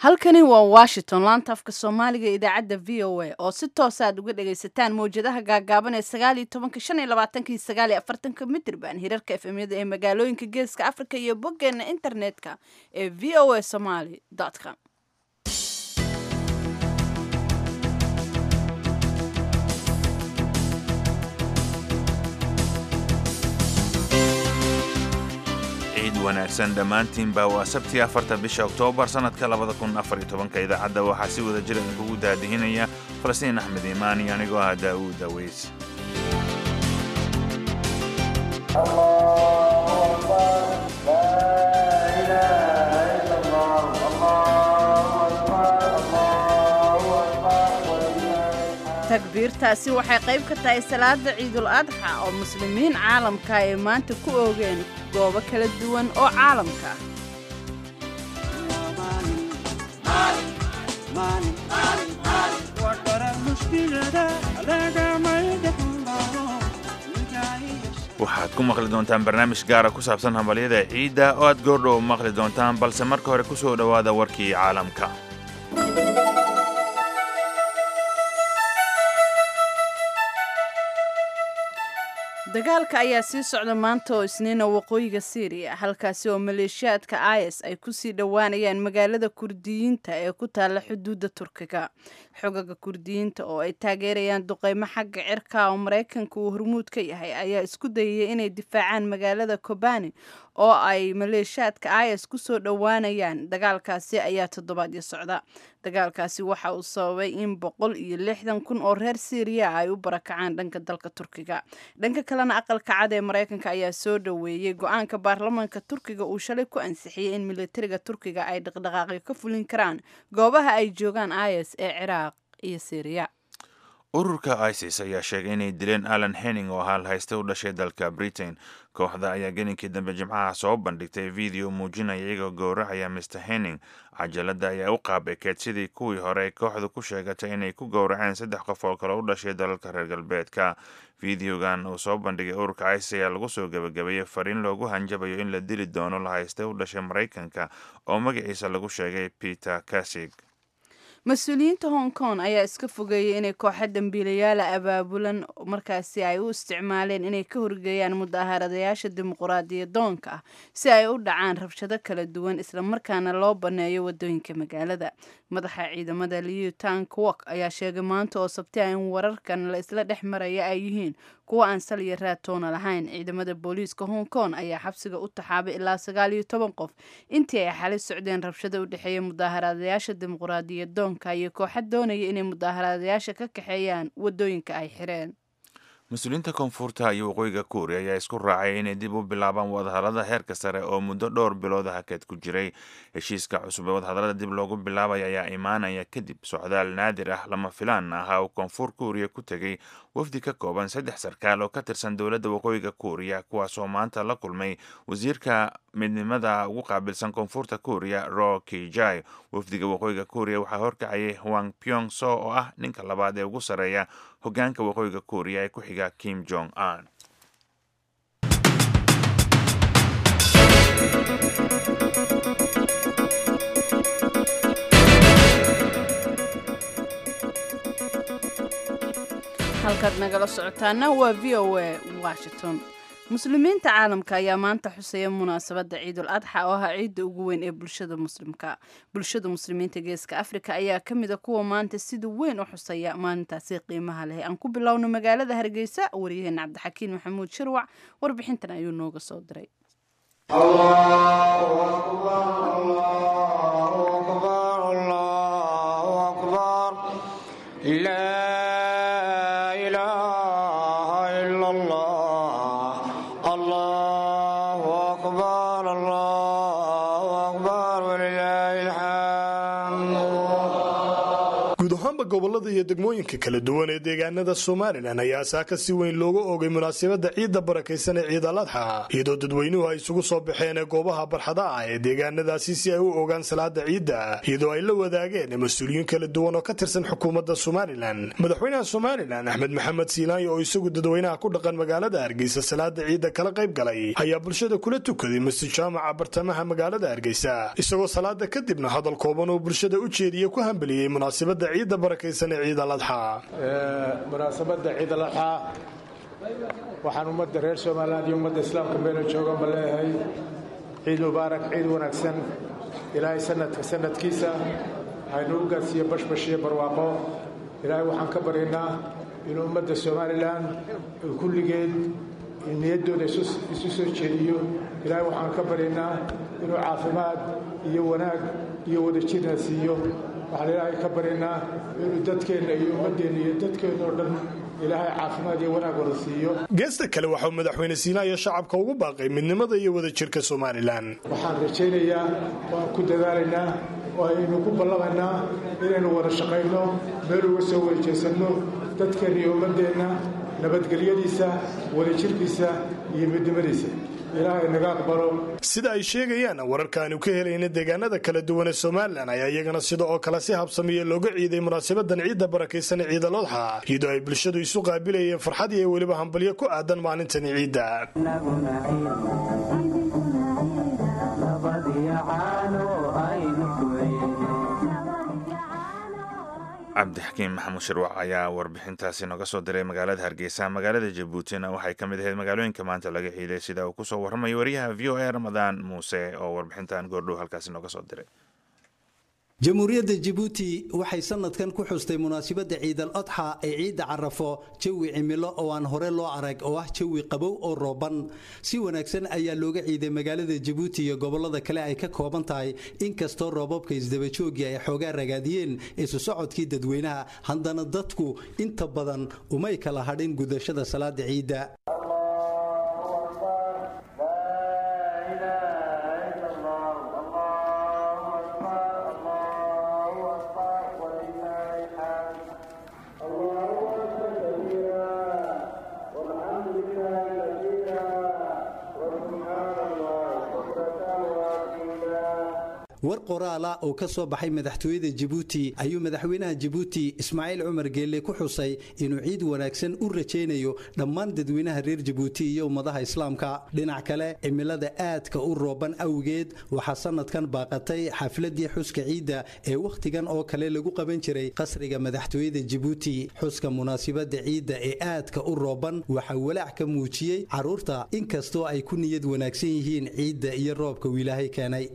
halkani waa washington laanta afka soomaaliga idaacadda v o a oo si toosa aad uga dhagaysataan mawjadaha gaagaaban ee sagaal iyo tobanka shan iyo labaatanka iyo sagaal iyo afartanka mitirban hirarka efemyada ee magaalooyinka geeska africa iyo boggeena internetka ee v o a somaly com ciid wanaagsan dhammaantiinba waa sabtii afarta bisha oktoobar sannadka labada kun afar iyo tobanka idaacadda waxaa si wada jira idinkugu daadihinaya falastiin axmed iimaan iyo anigoo ah daa'uud daweys takbiirtaasi waxay qayb ka tahay salaada ciidul adxa oo muslimiin caalamka ay maanta ku oogeen goobo kala duwan oo caalamka ah waxaad ku maqli doontaan barnaamij gaara ku saabsan hambalyada ciidda oo aad goordhow maqli doontaan balse marka hore ku soo dhowaada warkii caalamka dagaalka ayaa sii socda maanta oo isniina waqooyiga syriya halkaasi oo maleeshiyaadka is ay kusii dhowaanayaan magaalada kurdiyiinta ee ku taalla xuduudda turkiga xogaga kurdiyiinta oo ay taageerayaan duqeymo xagga cirka oo maraykanka uu hormuud ka yahay ayaa isku dayaya inay difaacaan magaalada kobani oo ay maleeshiyaadka is kusoo dhowaanayaan dagaalkaasi ayaa toddobaadyo socda dagaalkaasi waxa uu sababay in boqol iyo lixdan kun oo reer syriya ay u barakacaan dhanka dalka turkiga dhanka kalena aqalka cad ee maraykanka ayaa soo dhoweeyey go-aanka baarlamaanka turkiga uu shalay ku ansixiyey in militariga turkiga ay dhaqdhaqaaqyo ka fulin karaan goobaha ay joogaan is ee ciraaq iyo syriya ururka isis ayaa sheegay inay dileen alan henning oo haal haysta u dhashay dalka britain kooxda ayaa gelinkii dambe jimcaha soo bandhigtay video muujinaya iyagoo gowracaya mr henning cajalada ayaa u qaab ekeed sidii kuwii hore ay kooxdu ku sheegatay inay ku gowraceen saddex qof oo kale u dhashay dalalka reer galbeedka videogan uu soo bandhigay ururka isis ayaa lagu soo gebagabeeyey fariin loogu hanjabayo in la dili doono la haysta u dhashay maraykanka oo magaciisa lagu sheegay peter kasig mas-uuliyiinta hong kong ayaa iska fogeeyay inay kooxa dambiilayaala abaabulan markaasi ay u isticmaaleen inay ka horgeeyaan mudaharadayaasha dimuquraadiyadoonka ah si ay u dhacaan rabshado kala duwan islamarkaana loo banneeyo wadooyinka magaalada madaxa ciidamada liu tang wok ayaa sheegay maanta oo sabti ah in wararkan la isla dhex maraya ay yihiin kuwa aan sal iyo raatoona lahayn ciidamada booliiska hong kong ayaa xabsiga u taxaabay ilaa sagaal iyo toban qof intii ay xali socdeen rabshada u dhexeeya mudaaharaadayaasha dimuquraadiyadoonka iyo kooxa doonaya inay mudaaharaadayaasha ka kaxeeyaan wadooyinka ay xireen mas-uuliyiinta koonfurta iyo waqooyiga kuuriya ayaa isku raacay inay dib u bilaabaan wadahadalada heerka sare oo muddo dhowr bilood hakeed ku jiray heshiiska cusub ee wadahadalada dib loogu bilaabaya ayaa imaanaya kadib socdaal naadir ah lama filaan ah oo koonfur kuuriya ku tegay wafdi ka kooban saddex sarkaal oo ka tirsan dowladda waqooyiga kuuriya kuwaasoo maanta la kulmay wasiirka midnimada ugu qaabilsan koonfurta kuuriya ro kijai wafdiga waqooyiga kuuriya waxaa horkacayay hwang pyong so oo ah ninka labaad ee ugu sarreeya hogaanka waqooyiga kuuriya ee ku xiga kim jong un halkaad nagala socotaana waa v o a washington muslimiinta caalamka ayaa maanta xusaya munaasabadda ciidul adxa oo ah ciidda ugu weyn ee bulshada muslimka bulshada muslimiinta geeska afrika ayaa ka mid a kuwa maanta sida weyn u xusaya maalintaasi qiimaha leh aan ku bilowno magaalada hargeysa waryaheena cabdixakiin maxamuud shirwac warbixintan ayuu nooga soo diray ahaanba gobolada iyo degmooyinka kala duwan ee deegaanada somalilan ayaa saaka si weyn looga oogay munaasabadda ciidda barakaysan ee ciid aladxa iyadoo dadweynuhu ay isugu soo baxeen goobaha barxada ah ee deegaanadaasi si ay u ogaan salaada ciidda iyadoo ay la wadaageen mas-uuliyiin kala duwan oo ka tirsan xukuumadda somalilan madaxweynaha somalilan axmed maxamed siilaayo oo isagu dadweynaha ku dhaqan magaalada hargeysa salaada ciidda kala qayb galay ayaa bulshada kula tukaday masjid jaamaca bartamaha magaalada hargeysa isagoo salaada kadibna hadal kooban oo bulshada u jeediye ku hambeliyey munaasabadda ciidda barakaysan ee ciid aladxa munaasabadda ciid aladxa waxaan ummadda reer somaliland iyo ummadda islaamka meela jooganba leeyahay ciid mubaarak ciid wanaagsan ilaahay sanadka sanadkiisa haynu u gaadsiiyo bashbash iyo barwaaqo ilaahay waxaan ka baryaynaa inuu ummadda somalilan kulligeed niyaddooda isu soo jeediyo ilaahay waxaan ka baryaynaa inuu caafimaad iyo wanaag iyo wadajirna siiyo waxaan ilaahay ka baryaynaa inuu dadkeenna iyo ummaddeenna iyo dadkeenna oo dhan ilaahay caafimaad iyo wanaag wada siiyo geesta kale waxauu madaxweyne siinaayo shacabka ugu baaqay midnimada iyo wadajirka somalilan waxaan rajaynayaa waan ku dadaalaynaa oo aynu ku ballamaynaa inaynu wada shaqayno meel uga soo wadajeesanno dadkeenna iyo ummaddeenna nabadgelyadiisa wadajirkiisa iyo midnimadiisa ilaahay naga aqbalo sida ay sheegayaan wararkaanu ka helayna deegaanada kala duwan ee somalilan ayaa iyagana sida oo kale si habsamiya looga ciiday munaasabadan ciidda barakaysan ee ciidalodxa iyadoo ay bulshadu isu qaabilayeen farxad iyo weliba hambalyo ku aadan maalintani ciidda cabdixakiim maxamuud shirwac ayaa warbixintaasi noga soo diray magaalada hargeysa magaalada jabuutina waxay ka mid ahayd magaalooyinka maanta laga ciiday sida uu kusoo warramayo wariyaha v o a ramadaan muuse oo warbixintan goordhow halkaasi noga soo diray jamhuuriyadda jabuuti waxay sanadkan ku xustay munaasabadda ciidal adxa ee ciidda carafo jawi cimilo oo aan hore loo arag oo ah jawi qabow oo rooban si wanaagsan ayaa looga ciiday magaalada jabuuti iyo gobollada kale ay ka kooban tahay inkastoo roobabka isdabajoogii ay xoogaa ragaadiyeen isu socodkii dadweynaha haddana dadku inta badan umay kala hadhin gudashada salaada ciidda war qoraala oo ka soo baxay madaxtooyada jabuuti ayuu madaxweynaha jabuuti ismaaciil cumar geelle ku xusay inuu ciid wanaagsan u rajaynayo dhammaan dadweynaha reer jabuuti iyo ummadaha islaamka dhinac kale cimilada aadka u rooban awgeed waxaa sanadkan baaqatay xafladii xuska ciidda ee wakhtigan oo kale lagu qaban jiray qasriga madaxtooyada jabuuti xuska munaasibadda ciidda ee aadka u rooban waxaa walaac ka muujiyey caruurta inkastoo ay ku niyad wanaagsan yihiin ciidda iyo roobka uu ilaahay keenay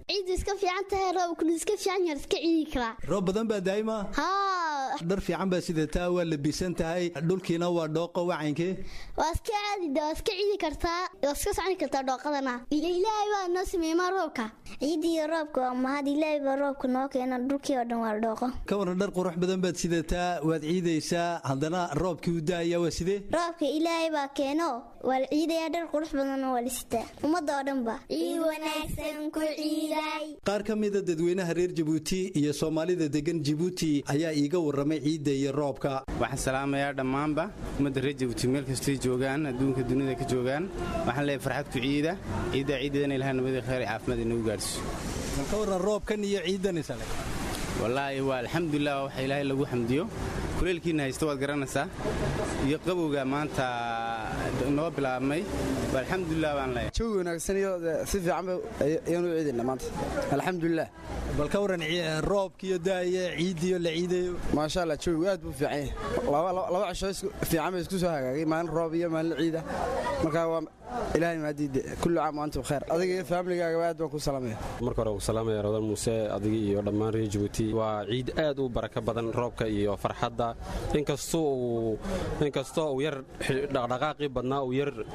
roob badan baa daa'ima dhar fiican baa sidataa waa labisan tahay dhulkiina waa dhooqo wacankee waa iska caadida waa iska ciidi kartaa waa iska soconi kartaa dhooqadana iyo ilaahay baa noo sameeyma roobka ciidiiyo roobka waa mahad ilaahay baa roobka noo keena dhulkii oo dhan waa dhooqo ka waran dhar qurux badan baad sidataa waad ciidaysaa haddana roobkii u daaya waa sidee roobka ilaahay baa keeno waa la ciidayaa dhar qurux badanna waa la sitaa ummadda oo dhan ba ciid wanaagsan ku ciiday qaar ka mida dadweynaha reer jabuuti iyo soomaalida degan jabuuti ayaa iiga warramay ciidda iyo roobka waxaan salaamayaa dhammaanba ummadda reer jabuuti meel kastay joogaan adduunka dunida ka joogaan waxaan leeyahay farxad ku ciida ciiddaa ciideedana ilaha nabadii khayr caafimaad inagu gaadhsiiso ka warran roobkan iyo ciiddan isale wallaahi waa alxamdulilah waa waxa ilaahay lagu xamdiyo kuleelkiina haysta waad garanaysaa iyo qabowga maanta noo bilaabmay alxamdulilah baan leeyahay jawi wanaagsan iyo si fiican ayaan u ciidayna maanta alxamdulilah bal ka waran roobkiiyo daaye ciidiyo la ciidayo maasha allah jawigu aad buu fiican yahay laba cisho fiican bay isku soo hagaagay maalin roob iyo maalin ciida marka waa ilaahay maadiide kullu caam wa antum khayr adiga iyo faamiligaaga aad baan ku salaamaya marka hore uu salaamaya rodan muuse adiga iyo dhammaan reer jabuuti waa ciid aad u baraka badan roobka iyo farxadda inkastoo uu yar dhaqdhaqaaqii badnaa uu yar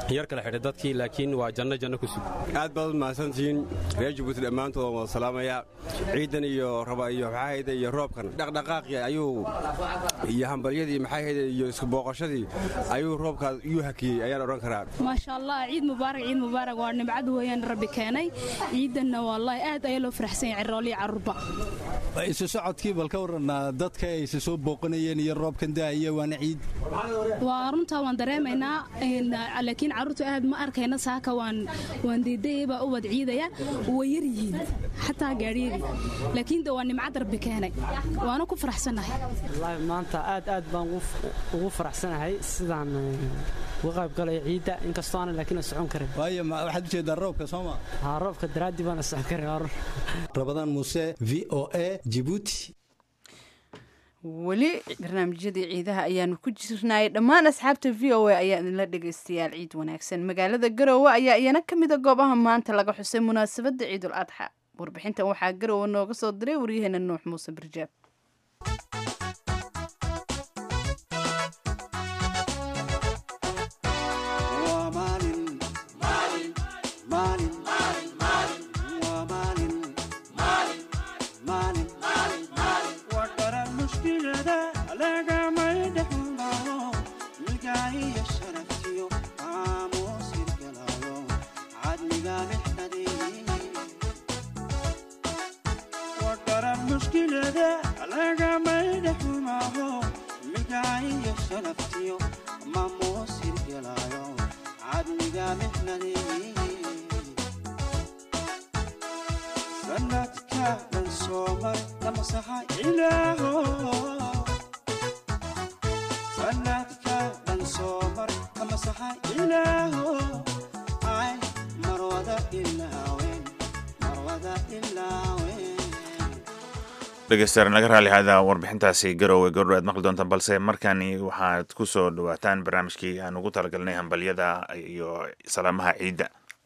yar kala xidhay dadkii laakiin waa janno janno ku sug aad baad u mahadsantihiin reer jabuuti dhammaantood waan wada salaamayaa ciidan iyo raba iyo maxaahayde iyo roobkan dhaqdhaqaaqii ayuu iyo hambalyadii maxaahayde iyo isku booqashadii ayuu roobkaas iyuu hakiyey ayaan odhan karaa maasha allah ciid mubaarak ciid mubaarak waa nimcad weeyaan rabbi keenay ciidanna wallaahi aad ayaa loo faraxsan yahay cirooliyo carruurba isu socodkii bal ka waran dadka ay isa soo booqanayeen iyo roobkan daaya waana ciid waa runtaa waan dareemaynaa laakiin carruurtu aad ma arkayna saaka waan waan diidayay u wad ciidaya way yar yihiin xataa gaadhiyadii laakiin de waa nimcad rabbi keenay waana ku faraxsanahay wallaahi maanta aad aad baan ugu faraxsanahay sidaan uga qayb galaya ciidda inkastoo aanan laakiin socon karin waayo waxaad u jeedaa roobka sooma haa roobka daraaddii baana socon karin rabadaan muuse v o a jibuuti weli barnaamijyadii ciidaha ayaanu ku jirnay dhammaan asxaabta v o a ayaa idinla dhegaystayaal ciid wanaagsan magaalada garowe ayaa iyana ka mida goobaha maanta laga xusay munaasabadda ciidul adxa warbixintan waxaa garowe nooga soo diray waryaheena nuux muuse barjaab dhegeystayaal naga raali hada warbixintaasi garowe gordho aad maqli doontaan balse markani waxaad ku soo dhawaataan barnaamijkii aan ugu talagalnay hambalyada iyo salaamaha ciidda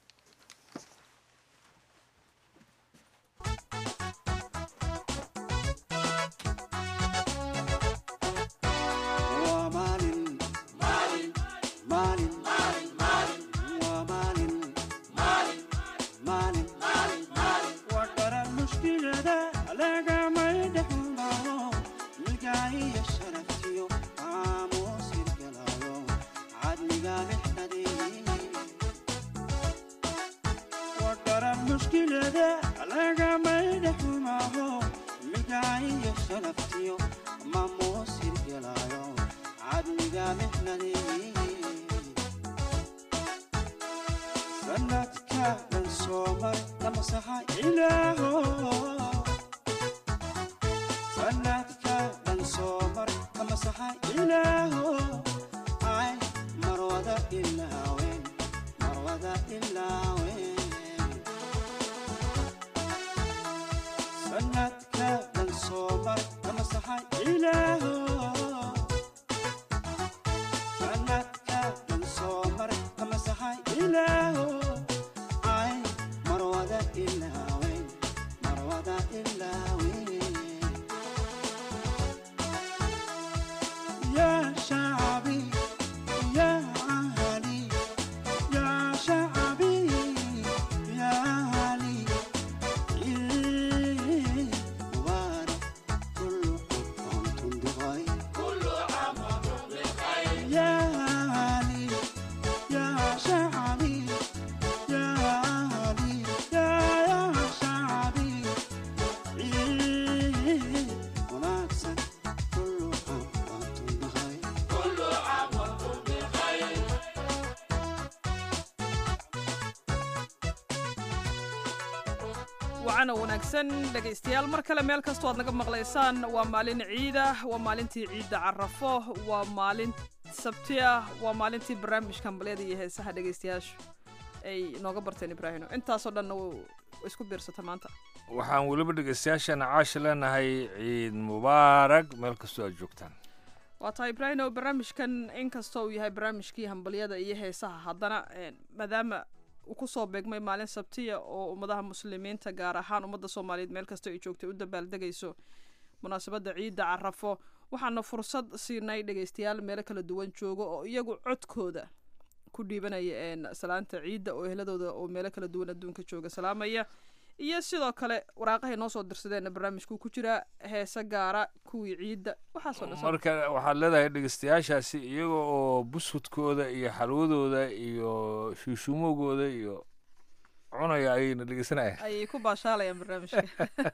wacana wanaagsan dhegaystayaal mar kale meel kastoo aad naga maqlaysaan waa maalin ciida waa maalintii ciidda carafo waa maalin sabti ah waa maalintii barnaamijka hambalyada iyo heesaha dhegaystayaashu ay nooga barteen ibraahino intaasoo dhanna isku biirsata maanta waxaan weliba dhegaystayaashana caasha leenahay ciid mubaarag meel kastoo aad joogtaan waa tahay ibraahino barnaamijkan inkastoo uu yahay barnaamijkii hambalyada iyo heesaha haddana maadaama uu kusoo beegmay maalin sabtiya oo ummadaha muslimiinta gaar ahaan ummadda soomaaliyeed meel kastoo ay joogtay u dabaaldegayso munaasabadda ciidda carafo waxaana fursad siinay dhegaystayaal meelo kala duwan joogo oo iyagu codkooda ku dhiibanaya salaanta ciidda oo ehladooda oo meelo kala duwan adduunka jooga salaamaya iyo sidoo kale waraaqahay noo soo dirsadeenna barnaamijkuu ku jiraa heese gaara kuwii ciidda waxaasoo dhan marka waxaad leedahay dhegeystayaashaasi iyaga oo buskudkooda iyo xalwadooda iyo shuushuumogooda iyo cunaya ayayna dhegeysanayaan ayay ku baashaalayaan barnaamijka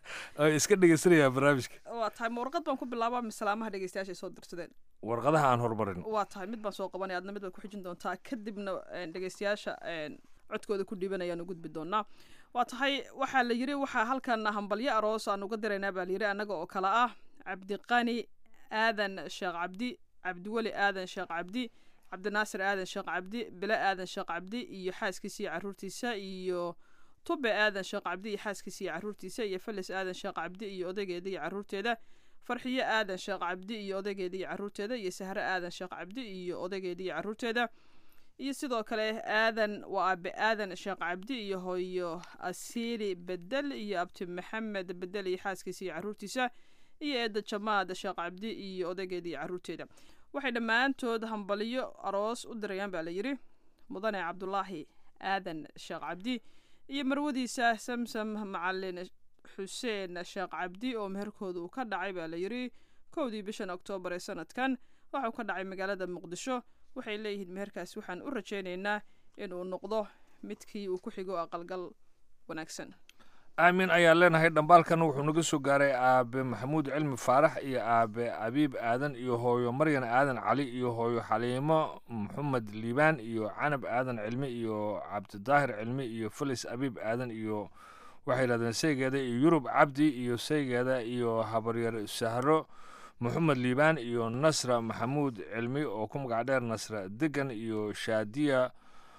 ay iska dhegeysanayaan barnaamijka waa tahay ma warqad baan ku bilaabaa misalaamaha dhegeystayaasha ay soo dirsadeen warqadaha aan horumarin waa tahay mid baan soo qabanaya adna mid baad ku xijin doontaa kadibna dhegeystayaasha codkooda ku dhiibanayaan u gudbi doonaa waa tahay waxaa la yiri waxaa halkan hambalyo aroos aan uga diraynaa baa layiri annaga oo kale ah cabdiqani aadan sheekh cabdi cabdiweli aadan sheekh cabdi cabdinaasir aadan sheekh cabdi bile aadan sheekh cabdi iyo xaaskiisa iyo caruurtiisa iyo tube aadan sheekh cabdi iyo xaaskiisa iyo caruurtiisa iyo felis aadan sheekh cabdi iyo odaygeeda iyo caruurteeda farxiyo aadan sheekh cabdi iyo odaygeeda iyo caruurteeda iyo sahre aadan sheekh cabdi iyo odaygeeda iyo caruurteeda iyo sidoo kale aadan waa aabe aadan sheekh cabdi iyo hooyo asiili bedel iyo abti maxamed bedel iyo xaaskiisa iyo caruurtiisa iyo eeda jamaad sheekh cabdi iyo odaygeeda iyo caruurteeda waxay dhammaantood hambalyo aroos u dirayaan baa la yiri mudane cabdulaahi aadan sheekh cabdi iyo marwadiisa samsam macalin xuseen sheekh cabdi oo meherkooda uu ka dhacay baa la yiri kowdii bishan oktoobar ee sanadkan waxauu ka dhacay magaalada muqdisho waxay leeyihiin meherkaasi waxaan u rajaynaynaa inuu noqdo midkii uu ku xigo aqalgal wanaagsan aamin ayaan leenahay dhambaalkan wuxuu naga soo gaaray aabe maxamuud cilmi faarax iyo aabe abiib aadan iyo hooyo maryan aadan cali iyo hooyo xaliimo maxamed liibaan iyo canab aadan cilmi iyo cabdidaahir cilmi iyo felis abiib aadan iyo waxay yidhahdeen saygeeda iyo yurub cabdi iyo saygeeda iyo habaryar sahro moxamed liibaan iyo nasra maxamuud cilmi oo ku magac dheer nasra degan iyo shaadiya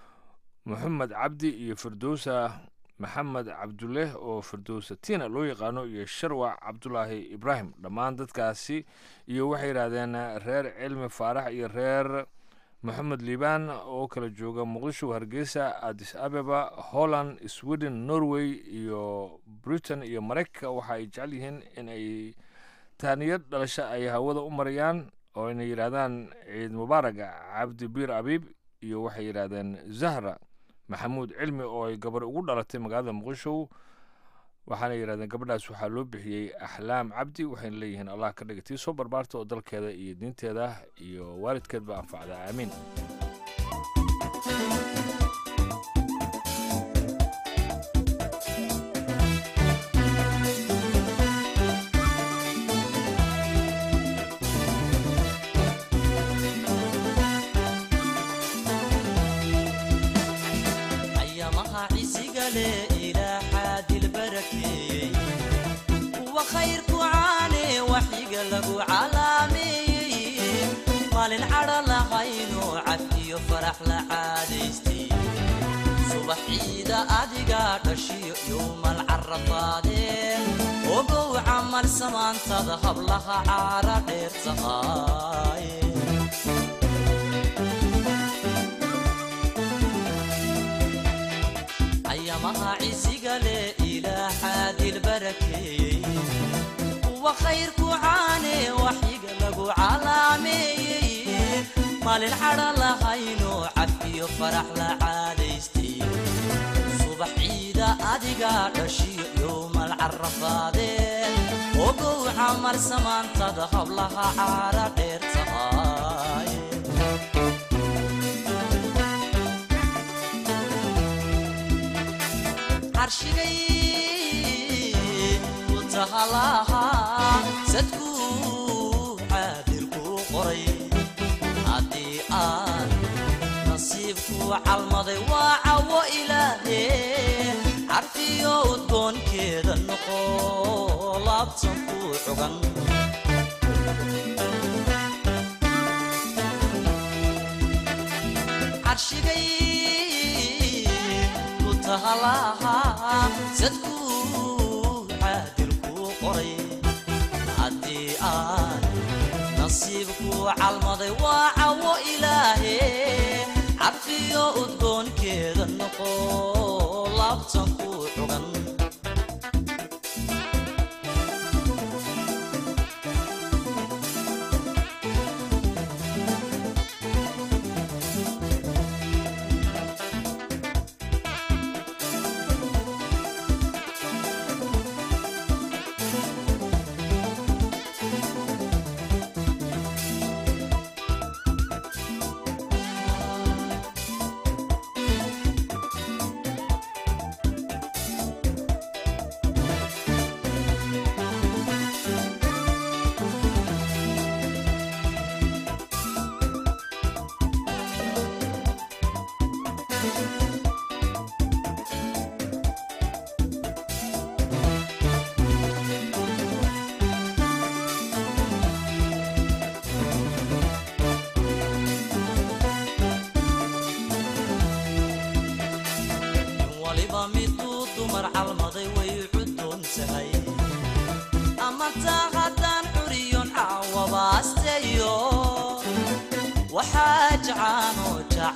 moxamed cabdi iyo firdowsa maxamed cabduleh oo firdowsa tina loo yaqaano iyo sharwac cabdulaahi ibraahim dhammaan dadkaasi iyo waxay yidhaahdeen reer cilmi faarax iyo reer moxamed liibaan oo kala jooga muqdisho hargeysa addis abeba holland sweden norway iyo britain iyo maraykanka waxa ay jecel yihiin in ay taaniyad dhalasho ay hawada u marayaan oo ayna yidhaahdaan ciid mubaaraga cabdi biir abiib iyo waxay yidhaahdeen zahra maxamuud cilmi oo ay gabar ugu dhalatay magaalada muqdisho waxaana yidhahdeen gabadhaas waxaa loo bixiyey axlaam cabdi waxayna leeyihiin allah ka dhiga tii soo barbaarta oo dalkeeda iyo diinteeda iyo waalidkeedba anfacda aamiin maalin cadha lahayno cabdiyo farax la caadaystay subax ciida adiga dhashiyo yowmal carafaadeen ogow camal samaantada hablaha caara dheer tahaaye ayamaha cisiga leh ilaa xaadil barakeeyey kuwa khayrku caane waxyiga lagu calaameeyey maalin cadha lahayno cafiyo farax la caadaystay subax ciida adiga dhashiyo yowmal carafaadeen ogow camal samaantada hablaha caara dheer tahaaye carshigay ku tahalaha sadkuu caadirku qoray haddii aan nasiibku calmaday waa cawo ilaahe carfiyo udgoonkeeda noqo laabtan ku cugan carshigay ku tahalaha sadkuu caadilku qoray haddii aan nasiibku calmaday waa cawo ilaahe carfiyo udgoonkeeda noqo laabtan ku cugan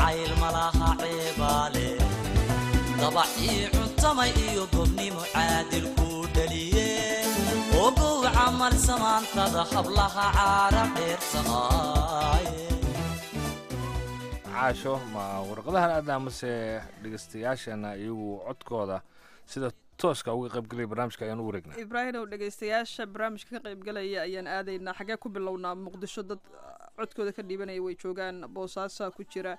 jacayl malaha ceebaale dabacii cuntamay iyo gobnimo caadil kuu dhaliye ogow camal samaantada hablaha caara dheer tahaaye caasho ma warqadahan aadna mase dhegeystayaashana iyagu codkooda sida tooska uga qaybgelaya barnaamijka ayaan u wareegnaa ibraahim ow dhegaystayaasha barnaamijka ka qaybgalaya ayaan aadaynaa xagee ku bilownaa muqdisho dad codkooda ka dhiibanaya way joogaan boosaasaa ku jira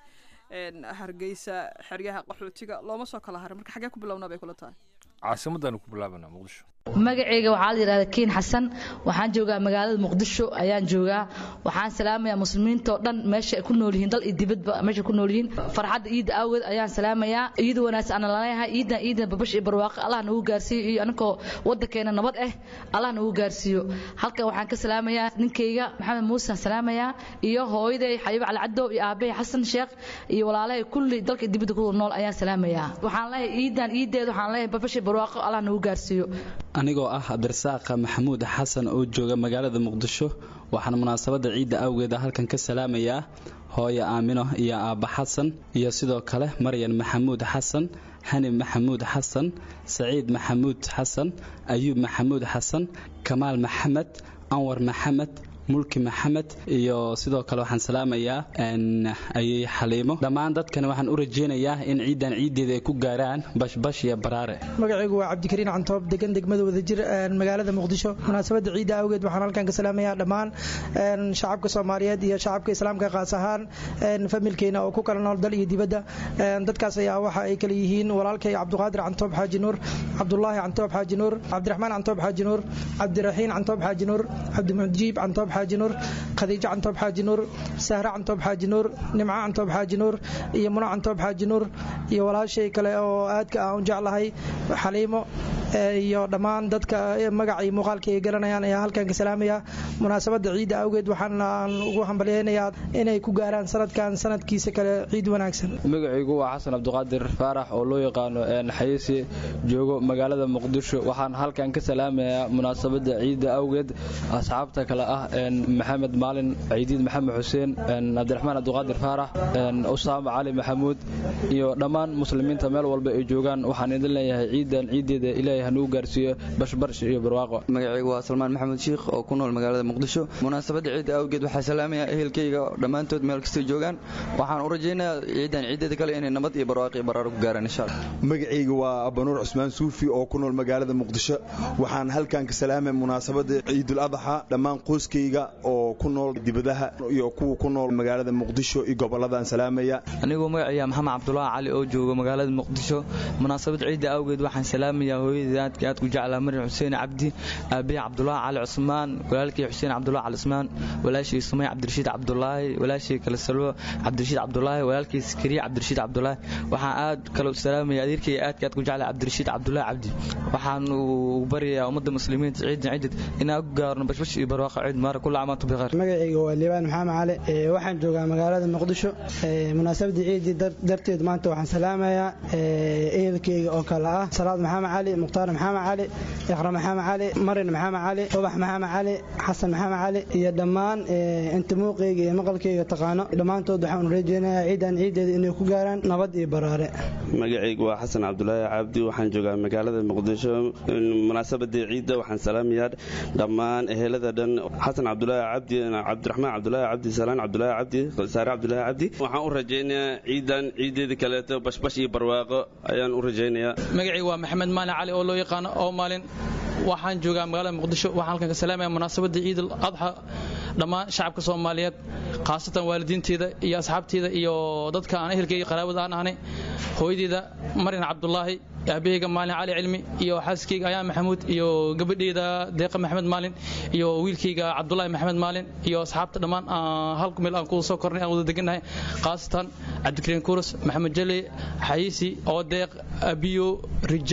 hargeysa xeryaha qaxootiga looma soo kala harin marka xagee ku bilownaa bay kula tahay caasimaddaanu ku bilaabanaa muqdisho magacayga waxaa la yidhahdaa kiin xasan waxaan joogaa magaalada muqdisho ayaan joogaa waxaan salaamayaa muslimiintao dhan meesha ay ku nool yihiin dal iyo dibadba meesha ku nool yihiin farxadda iidda awgeed ayaan salaamayaa iida wanaagsan ana laleeyahay iidan iidan babash iyo barwaaqo allah nagu gaarsiiyo iyo aninkoo waddankeena nabad ah allah nagu gaarsiiyo halkan waxaan ka salaamayaa ninkayga maxamed muuse salaamayaa iyo hooyaday xabiib cali cadow iyo aabahay xasan sheekh iyo walaalahay kulli dalka dibadda ku nool ayaan salaamayaa waxaan leeyahay iidan iideed waxaan leeyahay babash iyo barwaaqo allah nagu gaarsiiyo anigoo ah cabdirasaaqa maxamuud xasan oo jooga magaalada muqdisho waxaan munaasabadda ciidda awgeeda halkan ka salaamayaa hooyo aamino iyo aabba xasan iyo sidoo kale maryan maxamuud xasan xani maxamuud xasan saciid maxamuud xasan ayuub maxamuud xasan kamaal maxamed anwar maxamed mulki maxamed iyo sidoo kale waxaan salaamayaa ayay xaliimo dhammaan dadkani waxaan u rajaynayaa in ciidan ciiddeeda ay ku gaaraan bashbash iyo baraare magacaygu waa cabdikariin cantoob degan degmada wadajir magaalada muqdisho munaasabadda ciidda awgeed waxaan halkan ka salaamayaa dhammaan shacabka soomaaliyeed iyo shacabka islaamka qaas ahaan familkeena oo ku kala nool dal iyo dibadda dadkaas ayaa waxa ay kala yihiin walaalkay cabduqaadir cantoob xaaji nuur cabdulaahi cantoob xaaji nuur cabdiraxmaan cantoob xaaji nuur cabdiraxiin cantoob xaaji nuur cabdimujiib cantoob xaaji nuur khadiijo cantoob xaaji nuur sahre cantoob xaaji nuur nimco cantoob xaaji nuur iyo muno cantoob xaaji nuur iyo walaashay kale oo aadka aan u jeclahay xaliimo iyo dhammaan dadka magaca iyo muuqaalka ay garanayaan ayaa halkan ka salaamaya munaasabadda ciidda awgeed waxaan ugu hambalyaynayaa inay ku gaaraan sanadkan sanadkiisa kale ciid wanaagsan magacaygu waa xasan cabdiqaadir faarax oo loo yaqaano xayisi joogo magaalada muqdisho waxaan halkan ka salaamayaa munaasabadda ciidda awgeed asxaabta kale ah maxamed maalin ciidiid maxamed xuseen cabdiraxmaan cabdiqaadir faarax usaama cali maxamuud iyo dhammaan muslimiinta meel walba ay joogaan waxaan idin leeyahay ciidan ciiddeeda ilaahay hanugu gaarsiiyo bashbarsh iyo barwaaqo magacaygu waa salmaan maxamed shiikh oo ku nool magaalada muqdisho munaasabadda ciidda awgeed waxaa salaamayaa ehelkayga dhammaantood meel kastay joogaan waxaan u rajaynayaa ciidan ciiddeeda kale inay nabad iyo barwaaqo iyo baraaro ku gaaraan insha allah magacayga waa abanuur cusmaan suufi oo ku nool magaalada muqdisho waxaan halkan ka salaamaya munaasabadda ciidul adxa dhammaan qoyskayga oo ku nool dibadaha iyo kuwa ku nool magaalada muqdisho iyo gobolladaan salaamaya anigoo magacaya maxamed cabdulaahi cali oo jooga magaalada muqdisho munaasabad ciidda awgeed waxaan salaamayaa hooyadii aadka aad ku jeclaa maryam xuseen cabdi aabihi cabdulaahi cali cusmaan walaalkii xuseen cabdulaahi cali cusmaan walaashii sumay cabdirashiid cabdulaahi walaashii kale salwo cabdirashiid cabdulaahi walaalkii sakariya cabdirashiid cabdulaahi waxaan aad kale u salaamaya adeerkayga aadka aad ku jeclaa cabdirashiid cabdulaahi cabdi waxaan u baryayaa ummadda muslimiinta ciidan ciidad inaan ku gaarno bashbash iyo barwaaqo ciid maara kula amaantu bikhair magacayga waa liibaan maxamed cali waxaan joogaa magaalada muqdisho munaasabadii ciidii darteed maanta waxaan salaamayaa ehelkeyga oo kale ah salaad maxamed cali mukhtaar maxamed cali iqra maxamed cali marin maxamed cali ubax maxamed cali xasan maxamed cali iyo dhammaan inta muuqeyga iyo maqalkeyga taqaano dhammaantood waxaan rajeynayaa ciidan ciideeda inay ku gaaraan nabad iyo baraare magacaygu waa xasan cabdulaahi cabdi waxaan joogaa magaalada muqdisho munaasabadii ciidda waxaan salaamayaa dhammaan ehelada dhan xasan cabdulaahi cabdi cabdiraxmaan cabdulaahi cabdi salaan cabdulaahi cabdi saare cabdulaahi cabdi waxaan u rajaynayaa ciidan ciideeda kaleeto bashbash iyo barwaaqo ayaan u rajaynayaa magacaygu waa maxamed maalin cali oo loo yaqaano oo maalin waxaan joogaa magaalada muqdisho waxaan halkan ka salaamaya munaasabadda ciid al adxa dhammaan shacabka soomaaliyeed khaasatan waalidiinteeda iyo asxaabteeda iyo dadka aan ehelkeyga qaraabada aan ahnay hooyadeyda marin cabdulaahi aabaheyga maalin cali cilmi iyo xaaskeyga ayaan maxamuud iyo gabadheyda deeqa maxamed maalin iyo wiilkeyga cabdulaahi maxamed maalin iyo asxaabta dhammaan hal meel aan ku soo kornay aan wada degannahay khaasatan cabdikariin kurus maxamed jale xayiisi oo deeq abiyo rijaal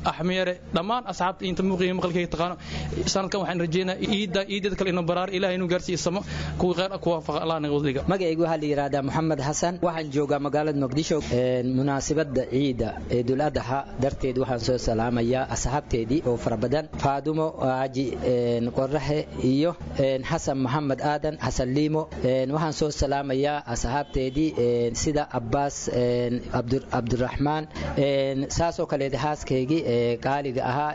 axmiyare dhammaan asxaabta inta muuqiga maqalkayga taqaano sanadkan waxaan rajeynaa iidda iiddada kale inuu baraar ilaah inuu gaarsiiyo samo kuwa khayr ku waafaqa allah naga wadliga magacaygu waxaa la yidhaahdaa moxamed xasan waxaan joogaa magaalada muqdisho munaasabadda ciida ciidul adxa darteed waxaan soo salaamayaa asxaabteedii oo fara badan faadumo aaji qoraxe iyo xasan maxamed aadan xasan liimo waxaan soo salaamayaa asxaabteedii sida abbaas cabdiraxmaan saasoo kaleed haaskaygii qaaliga ahaa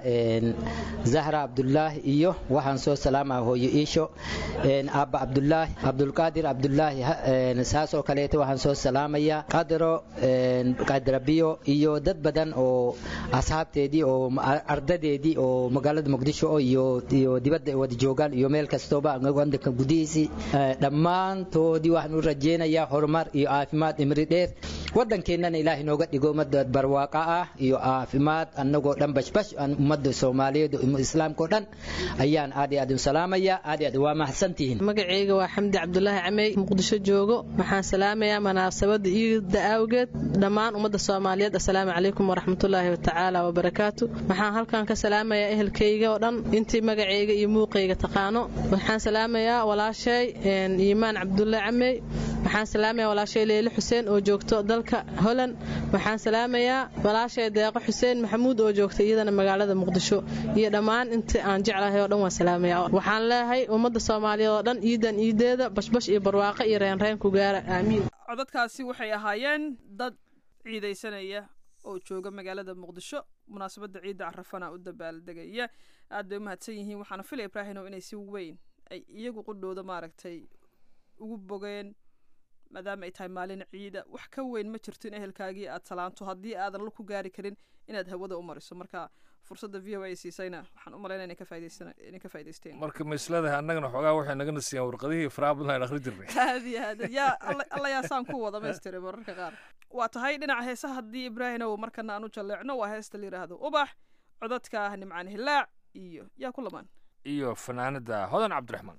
zahra cabdulaahi iyo waxaan soo salaamaa hooyo iisho aabba cabdulaahi cabdulqaadir cabdulaahi saasoo kaleeta waxaan soo salaamayaa qadro qadrabiyo iyo dad badan oo asxaabteedii oo ardadeedii oo magaalada muqdisho iyo iyo dibadda wada joogaan iyo meel kastooba wadanka gudihiisii dhammaantoodii waxaan u rajeynayaa horumar iyo caafimaad imri dheer wadankeenana ilaahay nooga dhigo ummadda barwaaqa ah iyo caafimaad annagoo dhan bashbash ummadda soomaaliyeed islaamkao dhan ayaan aad iyo aad u salaamaya aad iyo aad waa mahadsantihiin magacayga waa xamdi cabdulaahi camey muqdisho joogo waxaan salaamayaa munaasabada iida awgeed dhammaan ummadda soomaaliyeed assalaamu calaykum waraxmatullaahi watacaala wabarakaatu waxaan halkan ka salaamayaa ehelkayga oo dhan intii magacayga iyo muuqayga taqaano waxaan salaamayaa walaashay iimaan cabdulle camey waxaan salaamayaa walaashay leyle xuseen oo joogto dalka holand waxaan salaamayaa walaashay deeqo xuseen maxamuud oo joogta iyadana magaalada muqdisho iyo dhammaan intii aan jeclahay oo dhan waan salaamaya waxaan leeyahay ummadda soomaaliyeed oo dhan iidan iideeda bashbash iyo barwaaqo iyo reenreen ku gaara aamiin codadkaasi waxay ahaayeen dad ciidaysanaya oo jooga magaalada muqdisho munaasabadda ciidda carafana u dabaaldegaya aad bay u mahadsan yihiin waxaana filaya ibraahinow inay si weyn ay iyagu qudhooda maaragtay ugu bogeen maadaama ay tahay maalin ciida wax ka weyn ma jirto in ehelkaagii aad salaanto haddii aadan la ku gaari karin inaad hawada u mariso marka fursadda v o a siisayna waxaan u malaynaya inay ka faa'idaysteen marka maisladahay annagana xoogaa waxay nagana siiyaan warqadihii faraha badan aan akhri jirnay aad iyo aad yaa alla yaa saan ku wada maystiray mararka qaar waa tahay dhinaca heesaha haddii ibraahinow markana aan u jalleecno waa heesta la yidhaahdo ubax codadka ah nimcaan hilaac iyo yaa ku lamaan iyo fanaanada hodan cabdiraxmaan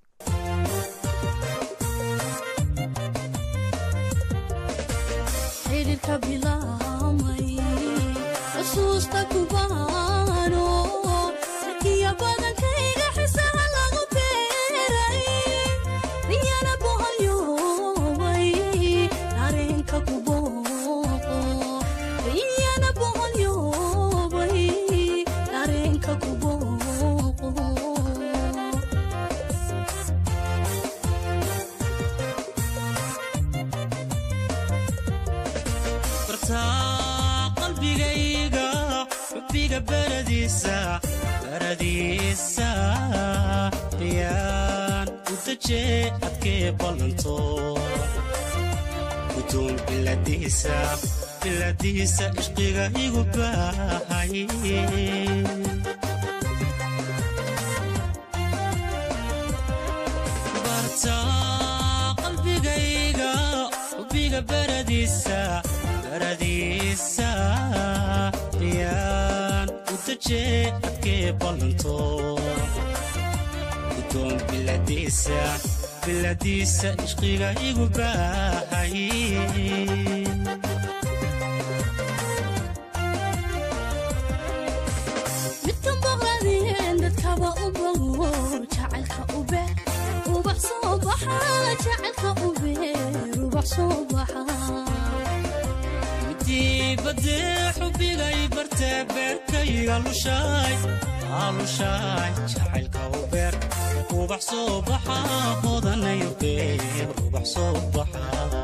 xidhiirka bilaamay xusuusta kubaano sarkiya badankayga xisaha lagu beeray riyana boholyoobay dareenka kubooqo riyana boholyoobay dareenka kubooqo bartaa qalbigayga xubbiga baradiisa baradiisa yaan u dajee adkee ballanto gudoon biladiisa biladiisa ishqiga igu baahay bartaa qalbigayga xubbiga baradiisa baradiisa yaan u dajee adkee ballanto gudoon biladiisa biladiisa ishqiga igu baahay midkan boqladeen dadkaba u bogo jacaylka u beer ubax soo baxa jacaylka u beer ubax soo baxa dibadee xubigay bartee beerkayga lushaay aalushaay jacaylka u beer ubax soo baxa hodanayo beer ubax soo baxa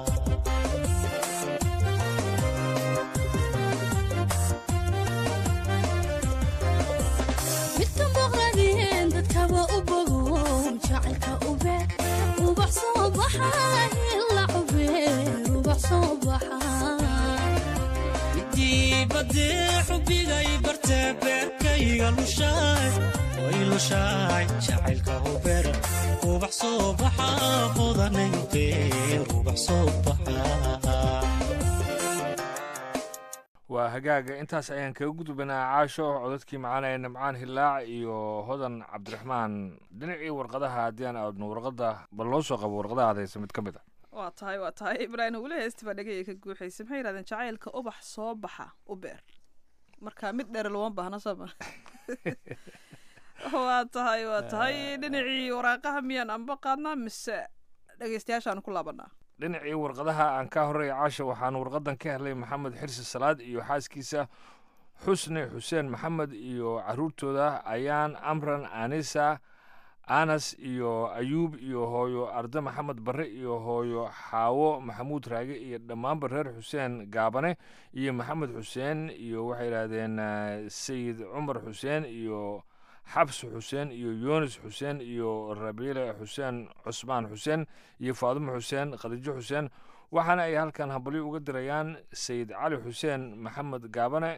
midkan boqladeen dadkaba u bogo jacaylka u beer ubax soo baxa hila u beer ubax soo baxa dibadee xubigay bartee beerkayga lushaay way lushaay jacaylka u beer ubax soo baxa hodanayo beer ubax soo baxa waa hagaaga intaas ayaan kaga gudbanaa caasho codadkii macaanaya nimcaan hilaac iyo hodan cabdiraxmaan dhinacii warqadaha haddii aan aadno warqada bal loo soo qabo warqadaha aad haysa mid ka mid a waa tahay waa tahay ibraahim weli heesti baa dhegaya ka guuxaysa maxay yidhahdeen jacaylka ubax soo baxa u beer marka mid dheer looma baahna sama waa tahay waa tahay dhinacii waraaqaha miyaan anba qaadnaa mise dhegeystayaashaan ku laabanaa dhinacii warqadaha aan ka horreeya caasha waxaan warqadan ka helay maxamed xirsi salaad iyo xaaskiisa xusni xuseen maxamed iyo caruurtooda ayaan amran anisa anas iyo ayuub iyo hooyo arde maxamed barre iyo hooyo xaawo maxamuud raage iyo dhammaanba reer xuseen gaabane iyo maxamed xuseen iyo waxay yidhaahdeen eh, sayid cumar xuseen iyo xabsi xuseen iyo yunis xuseen iyo rabiile xuseen cusmaan xuseen iyo faadumo xuseen khadiijo xuseen waxaana ay halkan hambalyo uga dirayaan sayid cali xuseen maxamed gaabane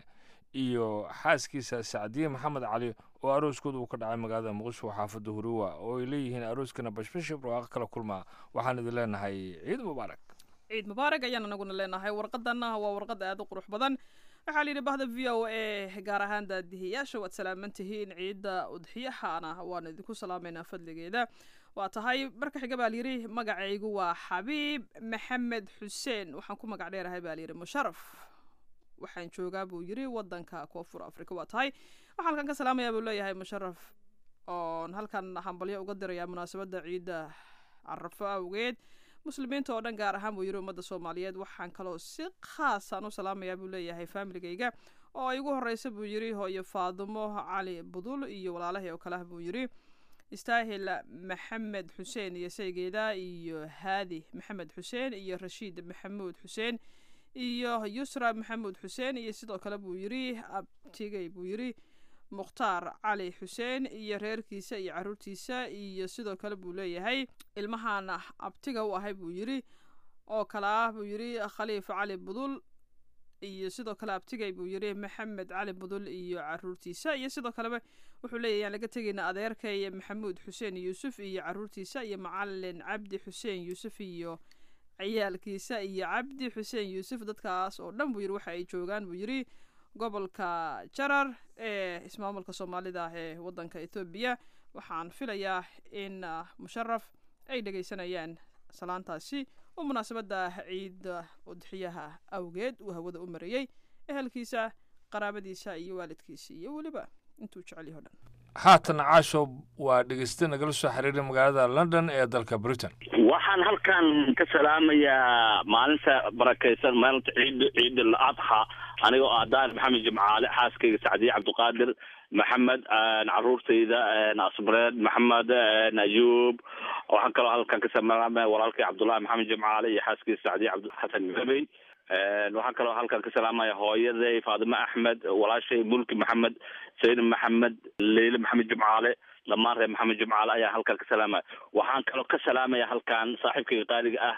iyo xaaskiisa sacdiye maxamed cali oo arooskooda uu ka dhacay magaalada muqdisho xaafadda huruwa oo ay leeyihiin arooskana bashbashib rooqa kala kulmaa waxaan idin leenahay ciid mubaarak ciid mubaarak ayaan anaguna leenahay warqadana waa warqad aad u qurux badan waxaa la yidhi bahda v o a gaar ahaan daadihiyaasha waad salaaman tihiin ciidda udxiyahana waan idinku salaamaynaa fadligeeda waa tahay marka xiga baa layidhi magacaygu waa xabiib maxamed xuseen waxaan ku magac dheerahay baa layidhi musharaf waxaan joogaa buu yidhi wadanka koonfur afrika waa tahay waxaa halkan ka salaamayaa buu leeyahay musharaf oon halkan hambalyo uga dirayaa munaasabadda ciidda carafo awgeed muslimiinta oo dhan gaar ahaan buu yidhi ummadda soomaaliyeed waxaan kaloo si khaasaan u salaamayaa buu leeyahay faamiligayga oo ay ugu horeysa buu yidhi hooyo faadumo cali budul iyo walaalahii oo kale ah buu yidhi istaahil maxamed xuseen iyo saygeeda iyo haadi maxamed xuseen iyo rashiid maxamuud xuseen iyo yusra maxamuud xuseen iyo sidoo kale buu yidhi abtigay buu yidhi mukhtaar cali xuseen iyo reerkiisa iyo caruurtiisa iyo sidoo kale buu leeyahay ilmahan abtiga u ahay buu yidhi oo kale ah buu yidhi khaliif cali budul iyo sidoo kale abtigay buu yidhi maxamed cali budul iyo caruurtiisa iyo sidoo kaleba wuxuu leeyahy aan laga tegayna adeerkay maxamuud xuseen yuusuf iyo caruurtiisa iyo macalin cabdi xuseen yuusuf iyo ciyaalkiisa iyo cabdi xuseen yuusuf dadkaas oo dhan buu yidhi waxa ay joogaan buu yidhi gobolka jarar ee ismaamulka soomaalida ah ee wadanka ethoobiya waxaan filayaa in ah, musharaf ay dhegaysanayaan salaantaasi oo munaasabadda ciidda udxiyaha awgeed uu hawada u marayey ehelkiisa qaraabadiisa iyo waalidkiisa iyo weliba intuu jecel yaho dhan haatan caasho waa dhegeyste nagala soo xiriiray magaalada london ee dalka britain waxaan halkan ka salaamayaa maalinta barakaysan maalinta ciid ciid al adxa anigoo ah daar maxamed jimcaale xaaskayga sacdiye cabdiqaadir maxamed caruurtayda asbreed maxamed ayuub waxaan kaloo halkan ka salaamaya walaalkay cabdullahi maxamed jimcaale iyo xaaskiisa sacdiye cabdixasan gabey waxaan kaloo halkan ka salaamaya hooyaday faadime axmed walaashay mulki maxamed sayid maxamed leyle maxamed jimcaale dhammaan reer maxamed jimcaale ayaa halkan ka salaamaya waxaan kaloo ka salaamaya halkan saaxiibkayga qaaliga ah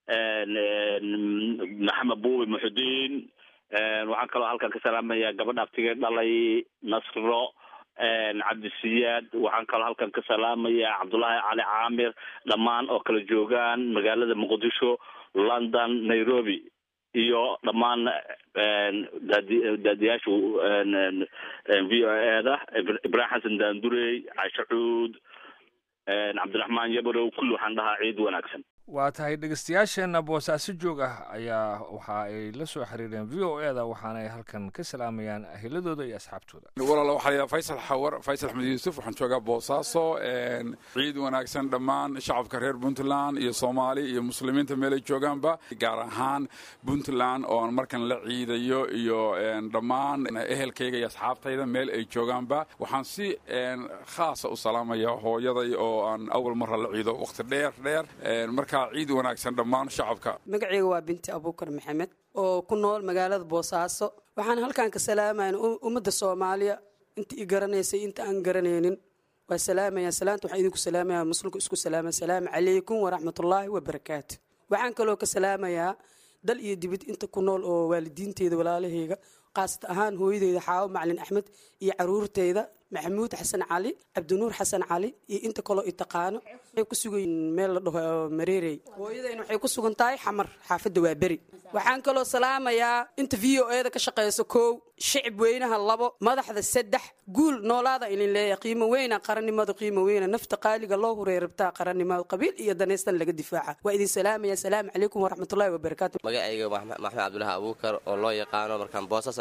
maxamed buubi muxudiin waxaan kaloo halkan ka salaamaya gabadha abtigee dhalay nasro cabdisiyaad waxaan kaloo halkan ka salaamaya cabdullaahi cali caamir dhammaan oo kala joogaan magaalada muqdisho london nairobi iyo dhammaan daadi daadiyaasha v o eda ibrahim xasan daandurey caisho cuud cabdiraxmaan yabarow kulli waxaan dhahaa ciid wanaagsan waa tahay dhegeystayaasheenna boosaaso joog ah ayaa waxa ay la soo xiriireen v o eda waxaana ay halkan ka salaamayaan ahiladooda iyo asxaabtooda walaal waxaa la yidhaha faysal xawar faysal axmed yuusuf waxaan joogaa boosaaso ciid wanaagsan dhammaan shacabka reer puntland iyo soomaali iyo muslimiinta meelay joogaanba gaar ahaan puntland oo aan markan la ciidayo iyo dhammaan ehelkayga iyo asxaabtayda meel ay joogaanba waxaan si khaasa u salaamaya hooyaday oo aan awal marra la ciido waqti dheer dheer marka ciid wanaagsan dhammaan shacabka magacayga waa binti abuukar maxamed oo ku nool magaalada boosaaso waxaan halkan ka salaamayn ummadda soomaaliya inta i garanaysay inta aan garanaynin waa salaamaya salaanta waxaan idinku salaamaya muslimku isku salaama salaamu calaykum waraxmatullaahi wabarakaatu waxaan kaloo ka salaamayaa dal iyo dibid inta ku nool oo waalidiinteyda walaalahayga qaasata ahaan hooyadeyda xaawo macalin axmed iyo caruurteyda maxamuud xasan cali cabdinuur xasan cali iyo inta kaloo i taqaano waxay ku sugan meel la dhaho mareerey hooyadayna waxay ku sugan tahay xamar xaafadda waa beri waxaan kaloo salaamayaa inta v o eda ka shaqeyso kow shicib weynaha labo madaxda saddex guul noolaada idin leeyahay qiimo weyna qarannimada qiimo weyna nafta qaaliga loo huray rabtaa qarannimada qabiil iyo daneystan laga difaaca waa idin salaamaya salaamu calaykum waraxmatullahi wabarakaatu magacayga maxamed cabdulahi abuukar oo loo yaqaano markaan boosas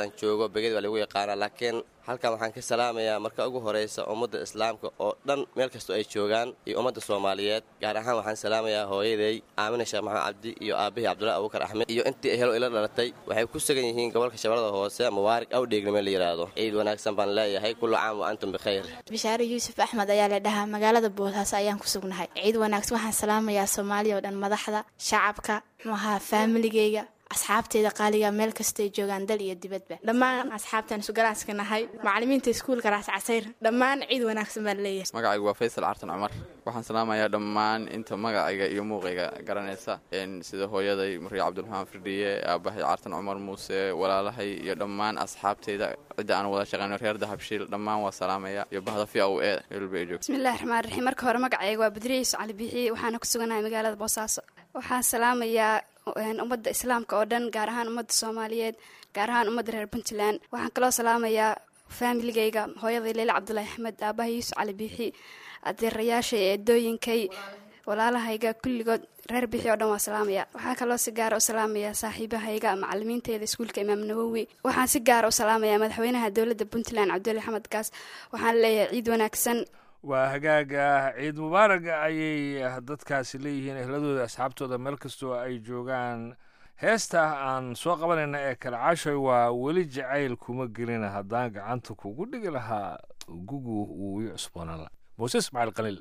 magaaladaan joogo beged waa lagu yaqaanaa laakiin halkan waxaan ka salaamayaa marka ugu horeysa ummadda islaamka oo dhan meel kastoo ay joogaan iyo ummadda soomaaliyeed gaar ahaan waxaan salaamayaa hooyaday aamina sheekh maxamed cabdi iyo aabahii cabdullahi abubakar axmed iyo intii ehelo ila dhalatay waxay ku sugan yihiin gobolka shabeellada hoose mubaarig awdheegnime la yidhaahdo ciid wanaagsan baan leeyahay kullu caam wa antum bikhayr bishaare yuusuf axmed ayaa la dhahaa magaalada boosaaso ayaan ku sugnahay ciid wanaagsan waxaan salaamayaa soomaaliya oo dhan madaxda shacabka muxaha faamiligeyga asxaabteeda qaaliga meel kastay joogaan dal iyo dibadba dhammaan asxaabtaan isugalaanska nahay macalimiinta iskuulka raas casayr dhammaan ciid wanaagsan baan leeyahay magacaygu waa faysal cartan cumar waxaan salaamayaa dhammaan inta magacayga iyo muuqayga garanaysa sida hooyaday mariya cabdiraxmaan firdhiye aabahay cartan cumar muuse walaalahay iyo dhammaan asxaabteyda cidda aan wada shaqeyno reer dahabshiil dhammaan waa salaamaya iyo bahda fi u e meelba ay joogto bismillahi raxmaan raxiim marka hore magacayga waa badriye cali bixiye waxaana ku suganahay magaalada boosaaso waxaan salaamayaa ummadda islaamka oo dhan gaar ahaan ummadda soomaaliyeed gaar ahaan ummadda reer puntland waxaan kaloo salaamayaa faamiligayga hooyaday leyle cabdulaahi axmed aabaha yuusuf cali biixi adeerayaashay eedooyinkay walaalahayga kulligood reer bixi oo dhan waa salaamaya waxaa kaloo si gaara u salaamayaa saaxiibahayga macalimiinteeda iskuulka imaam nawowi waxaan si gaara u salaamayaa madaxweynaha dowladda puntland cabduli axmed gaas waxaan leeyahay ciid wanaagsan waa hagaaga ciid mubaaraga ayay dadkaasi leeyihiin ehladooda asxaabtooda meel kastoo ay joogaan heesta aan soo qabanayna ee kale cashay waa weli jacayl kuma gelina haddaan gacanta kugu dhigi lahaa gugu wuu ii cusboonaan la muuse ismaaciil qaliil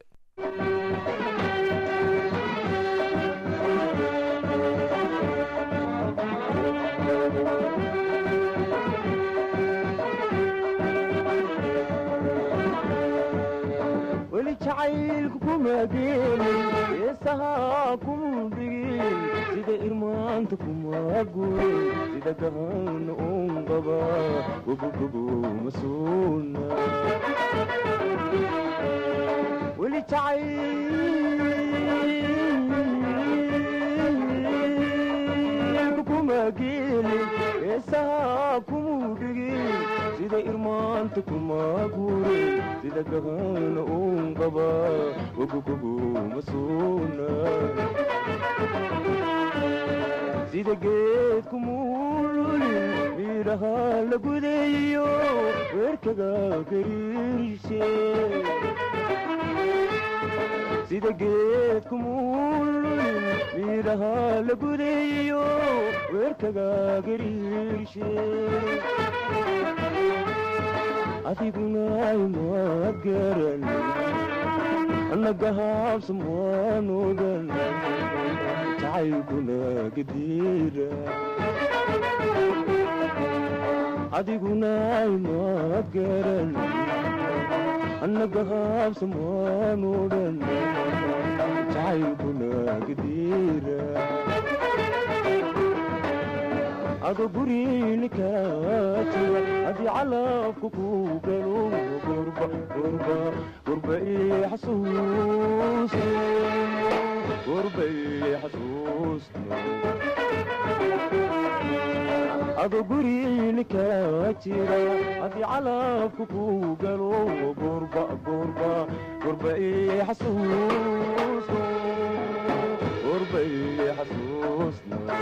weli jacaylku kuma geelin heesahaa kuma dhigin sida irmaanta kuma gurin sida gahana un qaba gogogogo ma suuna weli jacaylku kuma geelin heesahaa kuma dhigin sida irmaanta kuma gurin sida gahana un qaba gogogogo ma suuna sida geedku muululin midhaha la gudayo weerkaga gariirshe sida geedku muululin midhaha la gudayo weerkaga gariirshe adiguna imaad garan annagahaabsan waan ogan jacaylkuna gadiira adiguna imaad garan annagahaabsan waan ogan jacaylkuna gadiira ado guriini kaa jira haddii calabka ku galo gurba gurba gurba ii xasuus gurba ii xasuus ado guriini kaa jira haddii calabka ku galo gurba gurba gurba ii xasuus gurba ii xasuus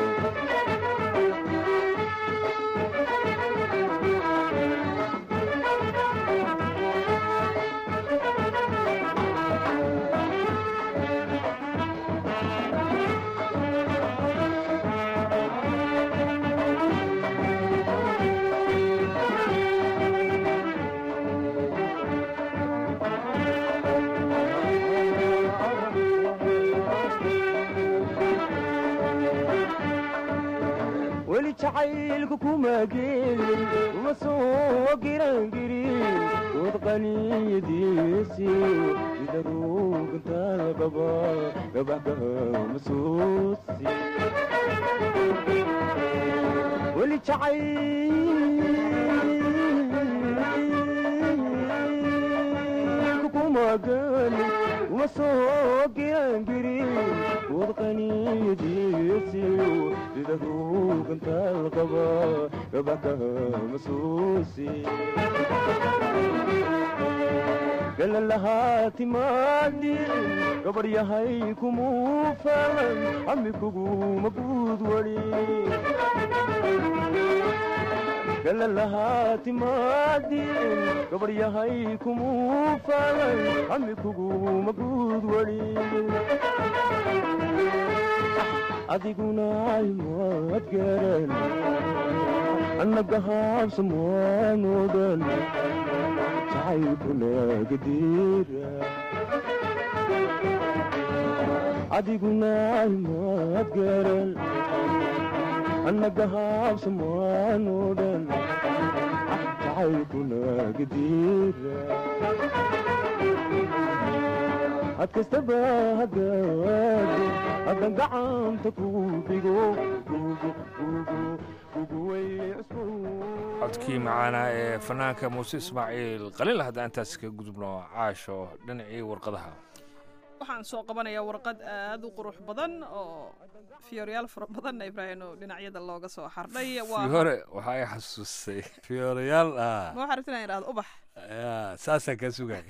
weli jacaylku kuma geelin uma soo girangirin dood qaniyadiisi sida ruugantaal qaba gabaxkaha masuusi weli jacaylku kuma geelin uma soo girangirin dood qaniyadiisi sida ruugantaal qaba gabaxkaha masuusi galalahaa timaadin gabar yahay kumuu falan ami kuguma guud wali kala lahaa timaadin gabadh yahay kumuu faalay hami kuguma guud weli adiguna imaad garan annaga haabsamwaanodan jacaylkuna gadiira adiguna imaad garan annaga haabsamwaanodan jacaylkuna gadiira had kastaba hagaado haddan gacanta kugu dhigo codkii macaana ee fanaanka muuse ismaaciil qaliil haddaan intaas ka gudubno caasho dhinacii warqadaha waxaan soo qabanayaa warqad aad u qurux badan oo fiyooryaal fara badanna ibraahim oo dhinacyada looga soo xardhay fiyoore waxaa i xasuustay fiyoorayaal ah ma waxaa rabta inaan idhahdo ubax ya saasaan kaa sugaya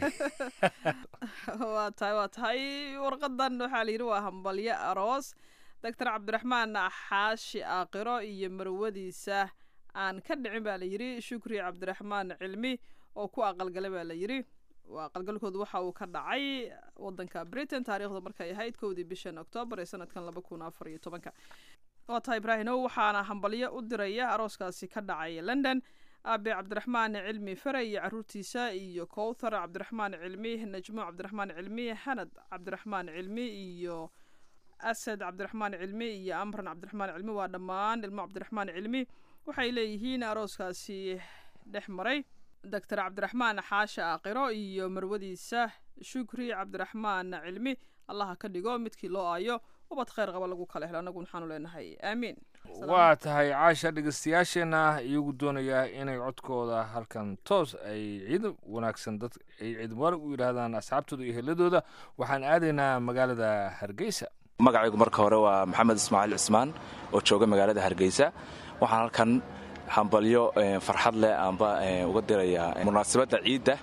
waa tahay waa tahay warqadan waxaa la yidhi waa hambalyo aroos doctor cabdiraxmaan xaashi aaqiro iyo marwadiisa aan ka dhicin baa la yidhi shukri cabdiraxmaan cilmi oo ku aqalgalay baa la yidhi aqalgalkoodu waxa uu ka dhacay wadanka britain taariikhdu markay ahayd kowdii bishan oktoobar ee sanadkan laba kun afar iyo tobanka waa tahay ibraahimow waxaana hambalyo u diraya arooskaasi ka dhacay london aabe cabdiraxmaan cilmi fare iyo caruurtiisa iyo kowthar cabdiraxmaan cilmi najmo cabdiraxmaan cilmi hanad cabdiraxmaan cilmi iyo asad cabdiraxmaan cilmi iyo amran cabdiraxmaan cilmi waa dhammaan ilmo cabdiraxmaan cilmi waxay leeyihiin arooskaasi dhex maray doctor cabdiraxmaan xaasha aaqiro iyo marwadiisa shukri cabdiraxmaan cilmi allaha ka dhigo midkii loo aayo ubad khayr qaba lagu kala helo anagu waxaanu leenahay aamiin waa tahay caasha dhegeystayaasheenna iyagu doonayaa inay codkooda halkan toos ay ciid wanaagsan dad ay ciid mubaarak u yidhaahdaan asxaabtooda iyo heladooda waxaan aadaynaa magaalada hargeysa magacaygu marka hore waa maxamed ismaaciil cismaan oo jooga magaalada hargeysa waxaan halkan hambalyo farxad leh aanba uga dirayaa munaasabadda ciidda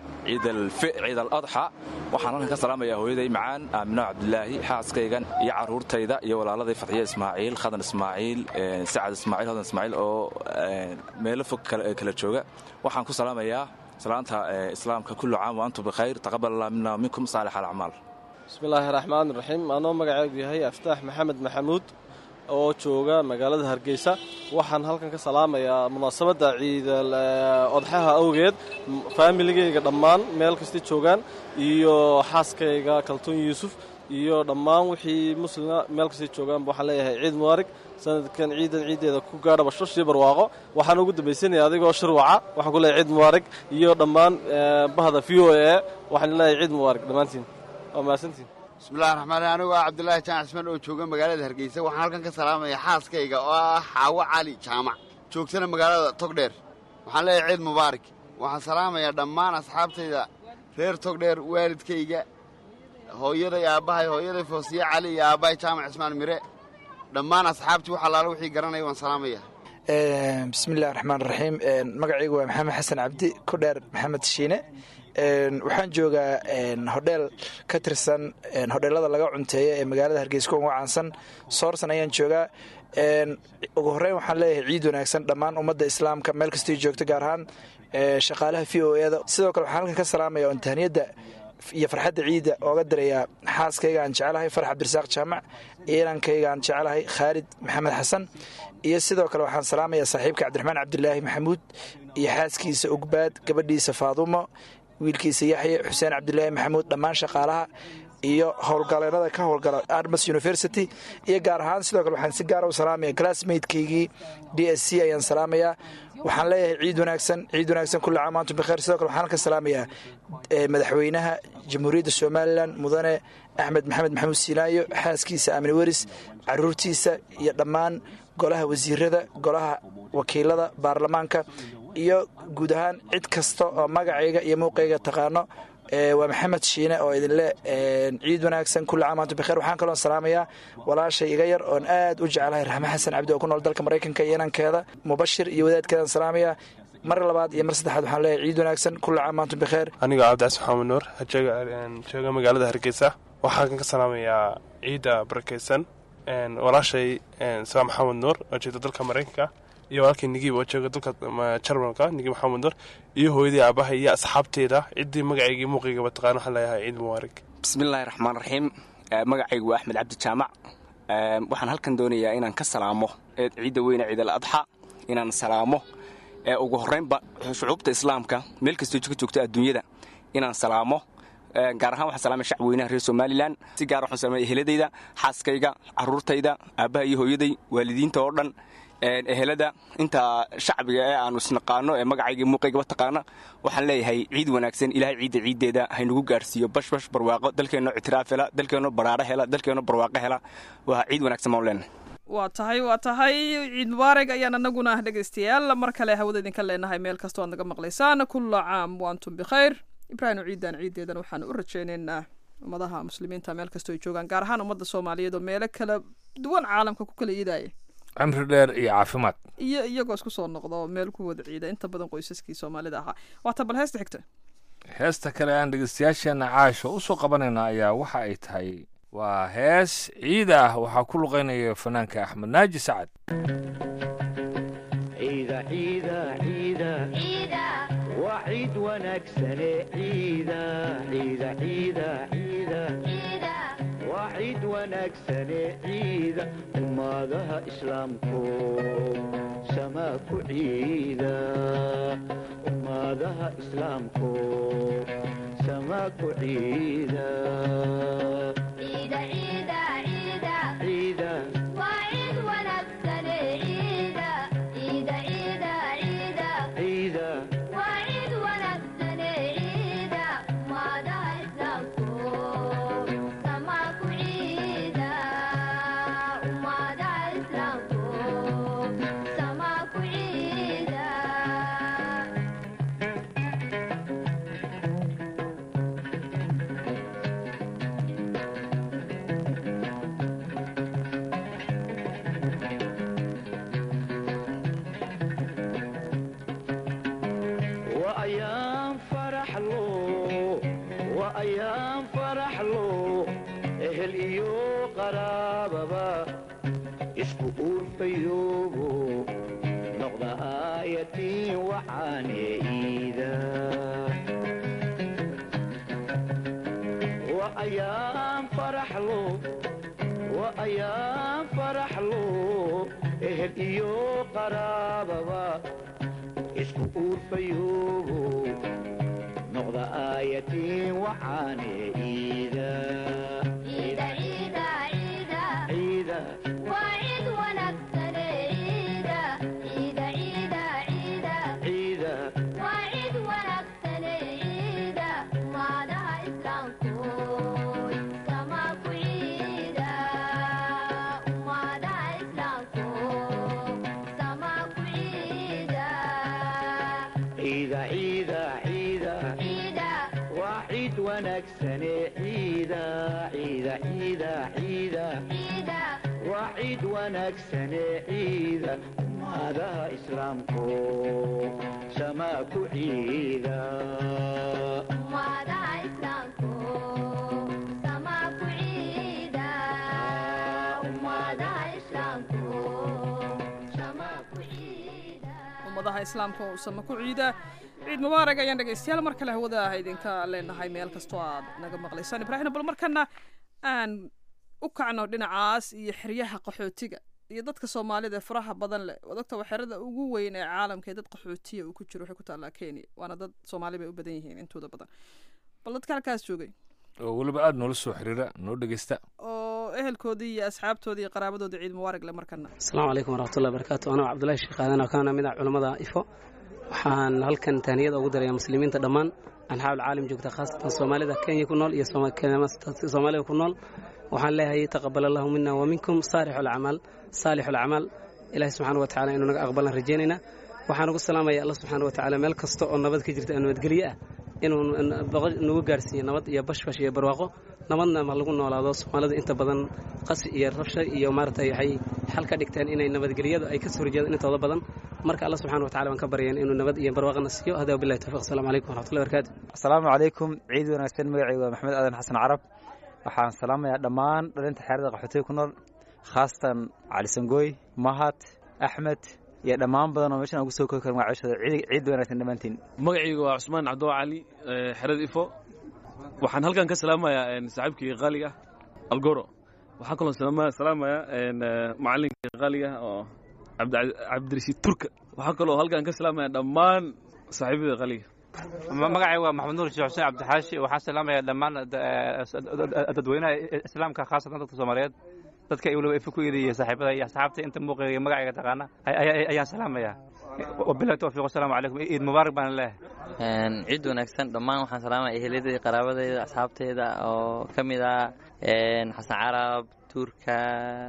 ciid al adxa waxaan halkan ka salaamayaa hooyaday macaan aamino cabdilaahi xaaskaygan iyo caruurtayda iyo walaaladay fadxiye ismaaciil khadan ismaaciil sacad ismaaciil hodan ismaaciil oo meelo fog kala jooga waxaan ku salaamayaa salaanta islaamka kullu caam wa antum bikhayr taqabal allah mina minkum saalix alacmaal bismillaahi raxmaan raxiim anoo magacaygu yahay aftaax maxamed maxamuud oo jooga magaalada hargeysa waxaan halkan ka salaamayaa munaasabadda ciidal odxaha awgeed faamiligayga dhammaan meel kastay joogaan iyo xaaskayga kaltuun yuusuf iyo dhammaan wixii muslima meel kastay joogaanba waxaan leeyahay ciid mubaarig sanadkan ciidan ciiddeeda ku gaadha bashash iyo barwaaqo waxaan ugu dambaysanaya adigoo shirwaca waxaan ku leeyahay ciid mubaarig iyo dhammaan bahda v o e waxaan leeyahay ciid mubaarig dhammaantiin waa mahadsantiin bismillahi raxmaan raxiim anigu ah cabdulaahi jaan cismaan oo jooga magaalada hargeysa waxaan halkan ka salaamayaa xaaskayga oo ah xaawo cali jaamac joogtana magaalada togdheer waxaan leeyahay ciid mubaarak waxaan salaamayaa dhammaan asxaabtayda reer togdheer waalidkayga hooyaday aabbahay hooyaday foosiye cali iyo aabbahay jaamac cismaan mire dhammaan asxaabtii wax allaala wixii garanaya waan salaamayaa bismillahi raxmaan raxiim magacaygu waa maxamed xasan cabdi ku dheer maxamed shiine waxaan joogaa hodheel ka tirsan hodheelada laga cunteeya ee magaalada hargeysa uga caansan soorsan ayaan joogaa ugu horreyn waxaan leeyahay ciid wanaagsan dhammaan ummadda islaamka meel kastay joogto gaar ahaan shaqaalaha v o eda sidoo kale waxaan halkan ka salaamaya oon tahniyadda iyo farxadda ciidda ooga dirayaa xaaskayga aan jecelahay farax cabdirasaaq jaamac iyo inankayga aan jecelahay khaalid maxamed xasan iyo sidoo kale waxaan salaamayaa saaxiibka cabdiraxmaan cabdilaahi maxamuud iyo xaaskiisa ugbaad gabadhiisa faadumo wiilkiisa yaxye xuseen cabdilaahi maxamuud dhammaan shaqaalaha iyo howlgaleennada ka howlgala armas university iyo gaar ahaan sidoo kale waxaan si gaara u salaamaya classmatekeygii d s c ayaan salaamayaa waxaan leeyahay ciid wanaagsan ciid wanaagsan kulli caam antum bikheer sidoo kale waxaan ka salaamayaa madaxweynaha jamhuuriyadda somalilan mudane axmed maxamed maxamuud siinaayo xaaskiisa amni weris caruurtiisa iyo dhammaan golaha wasiirada golaha wakiilada baarlamaanka iyo guud ahaan cid kasta oo magacayga iyo muuqayga taqaano waa maxamed shiine oo idinle ciid wanaagsan kulli caam antum bikheer waxaan kaloo salaamayaa walaashay iga yar oon aad u jecelahay raxme xasan cabdi oo ku nool dalka maraykanka iyo inankeeda mubashir iyo wadaadkeedaan salaamayaa mar labaad iyo mar saddexaad waxaan leeyahay ciid wanaagsan kulli caam antum bikheer anigoo cabdicas maxamed nuur jooga magaalada hargeysa waxaan ka salaamayaa ciidda barakeysan walaashay saa maxamed nuur oo jeeda dalka maraykanka iyo walaalkay nigiib oo jooga dalka ma- jarmalka nigiib maxamed nur iyo hooyadii aabaha iyo asxaabteeda ciddii magacayga iyo muuqaygaba taqaan waxaan leeyahay ciid mubaarak bismillaahi raxmaan raxiim Eh, magacaygu waa axmed cabdi jaamac Eh, waxaan halkan doonayaa inaan ka salaamo eh, ciidda weyne ciid al adxa inaan salaamo Eh, ugu horreynba shucuubta islaamka meel kastoo ka joogta adduunyada inaan salaamo Eh, gaar ahaan waxaan salaamaya shacweynaha reer somalilan si gaar waxaan salaamaya eheladayda xaaskayga caruurtayda aabbaha iyo hooyaday waalidiinta oo dhan Eh, ehelada inta shacbiga ee aanu isnaqaano ee magacayga iyo muuqaygaba taqaana waxaan leeyahay ciid wanaagsan ilaahay ciidda ciiddeeda haynagu gaarsiiyo bashbash barwaaqo dalkeenno ictiraaf hela dalkeenno baraaro hela dalkeenno barwaaqo hela waa ciid wanaagsan baan leenahay waa tahay waa tahay ciid mubaarak ayaan anaguna dhegaystayaal mar kale hawada idinka leenahay meel kastoo aad naga maqlaysaan kulla caam waantum bikhayr ibraahim ciidan ciideedan waxaan u rajaynaynaa ummadaha muslimiinta meel kastoo ay joogaan gaar ahaan ummadda soomaaliyeed oo meelo kala duwan caalamka ku kala iidaya cimri dheer iyo caafimaad iyo iyagoo isku soo noqda oo meel ku wada ciida inta badan qoysaskii soomaalida ahaa waata bal heesta xigta heesta kale aan dhegeystayaasheena caasho u soo qabanayna ayaa waxa ay tahay waa hees ciid ah waxaa ku luqeynaya fanaanka axmed naaji sacad ciida ciida ciida waa ciid wanaagsane ciida ciida ciida ciida waa ciid wanaagsane ciida ummadaha islaamku samaa ku ciida ummadaha islaamku samaa ku ciida ciida ciida وأيام فرح له وأيام فرح له أهل إيو قرابة اسكو أورفيوبو نقضى آيتي وعاني إيدا وأيام فرح له وأيام فرح له أهل إيو قرابة isku uurfayoobo noqda aayatiin waxaane iida ciida ciida ciida ciida ciida waa ciid wanaagsane ciida ciida ciida ciida waa ciid wanaagsane ciida ummadaha islaamku samaa ku ciida ummadaha islaamka oo sama ku ciida ciid mubaarak ayaan dhegaystayaal mar kale hawada ah idinka leenahay meel kastoo aad naga maqlaysaan ibraahim bal markana aan u kacno dhinacaas iyo xeryaha qaxootiga iyo dadka soomaalida ee faraha badan leh wadogta waa xerada ugu weyn ee caalamka ee dad qaxootiya uu ku jiro waxay ku taallaa kenya waana dad soomaali bay u badan yihiin intooda badan bal dadka halkaas joogay oo weliba aada noola soo xiriira noo dhegeysta oo ehelkoodii iyo asxaabtoodii iyo qaraabadoodii ciid mubaarak le markana asalaamu calaykum waraxmatullahi barakaatu anaa cabdullaahi sheekh aadan oo kana mid ah culammada ifo waxaan halkan tahniyada ugu darayaa muslimiinta dhammaan anxaabul caalam joogta khaasatan soomaalida kenya ku nool iyo soomaalida ku nool waxaan leeyahay taqabal allahu mina wa minkum saalixu alacmaal saalixu alacmaal ilaahi subxaana wa tacala inuu naga aqbalan rajaynaynaa waxaan ugu salaamaya alla subxaana wa tacaala meel kasta oo nabad ka jirta oo nabadgelyo ah inuu nagu gaarsiiyo nabad iyo bashbash iyo barwaaqo nabadna ma lagu noolaado soomaalidu inta badan qasi iyo rabsha iyo maaragtay waxay xal ka dhigteen inay nabadgelyadu ay kasoo horjeedaan intooda badan marka alla subxana wa tacala waan ka baryaen inuu nabad iyo barwaaqana siiyo hada wabillahi tawfiq asalaamu calaykum waraxmatullahi barakaatu asalaamu calaykum ciid wanaagsan magacaygu waa maxamed aadan xasan carab waxaan salaamayaa dhammaan dhalinta xeerada qaxootiga ku nool khaasatan cali sangooy mahad axmed iyo dhammaan badan oo meeshan aan ugu soo koobi karin waa ceshooda ciid wanaagsan dhammaantiin magacayga waa cusmaan cabdo cali xerada ifo waxaan halkan ka salaamayaa saaxiibkii qaaliga algoro waxaan kaloo salaamayaa macalinkii qaaliga oo cabdirashiid turka waxaan kaloo halkan ka salaamayaa dhammaan saaxiibada qaaliga magacayga waa maxamed nuur sheekh xuseen cabdixaashi waxaan salaamayaa dhammaan dadweynaha islaamka khaasatan dadka soomaaliyeed dadka waliba ifa ku eedaya saaxiibada iyo asxaabta inta muuqayga iyo magacayga taqaana ayaan salaamayaa wabilahi towfiiq wasalaamu calaykum ciid mubaarak baan leeyahay ciid wanaagsan dhammaan waxaan salaamaya eheladayda qaraabadayda asxaabtayda oo ka mid ah xasan carab tuurka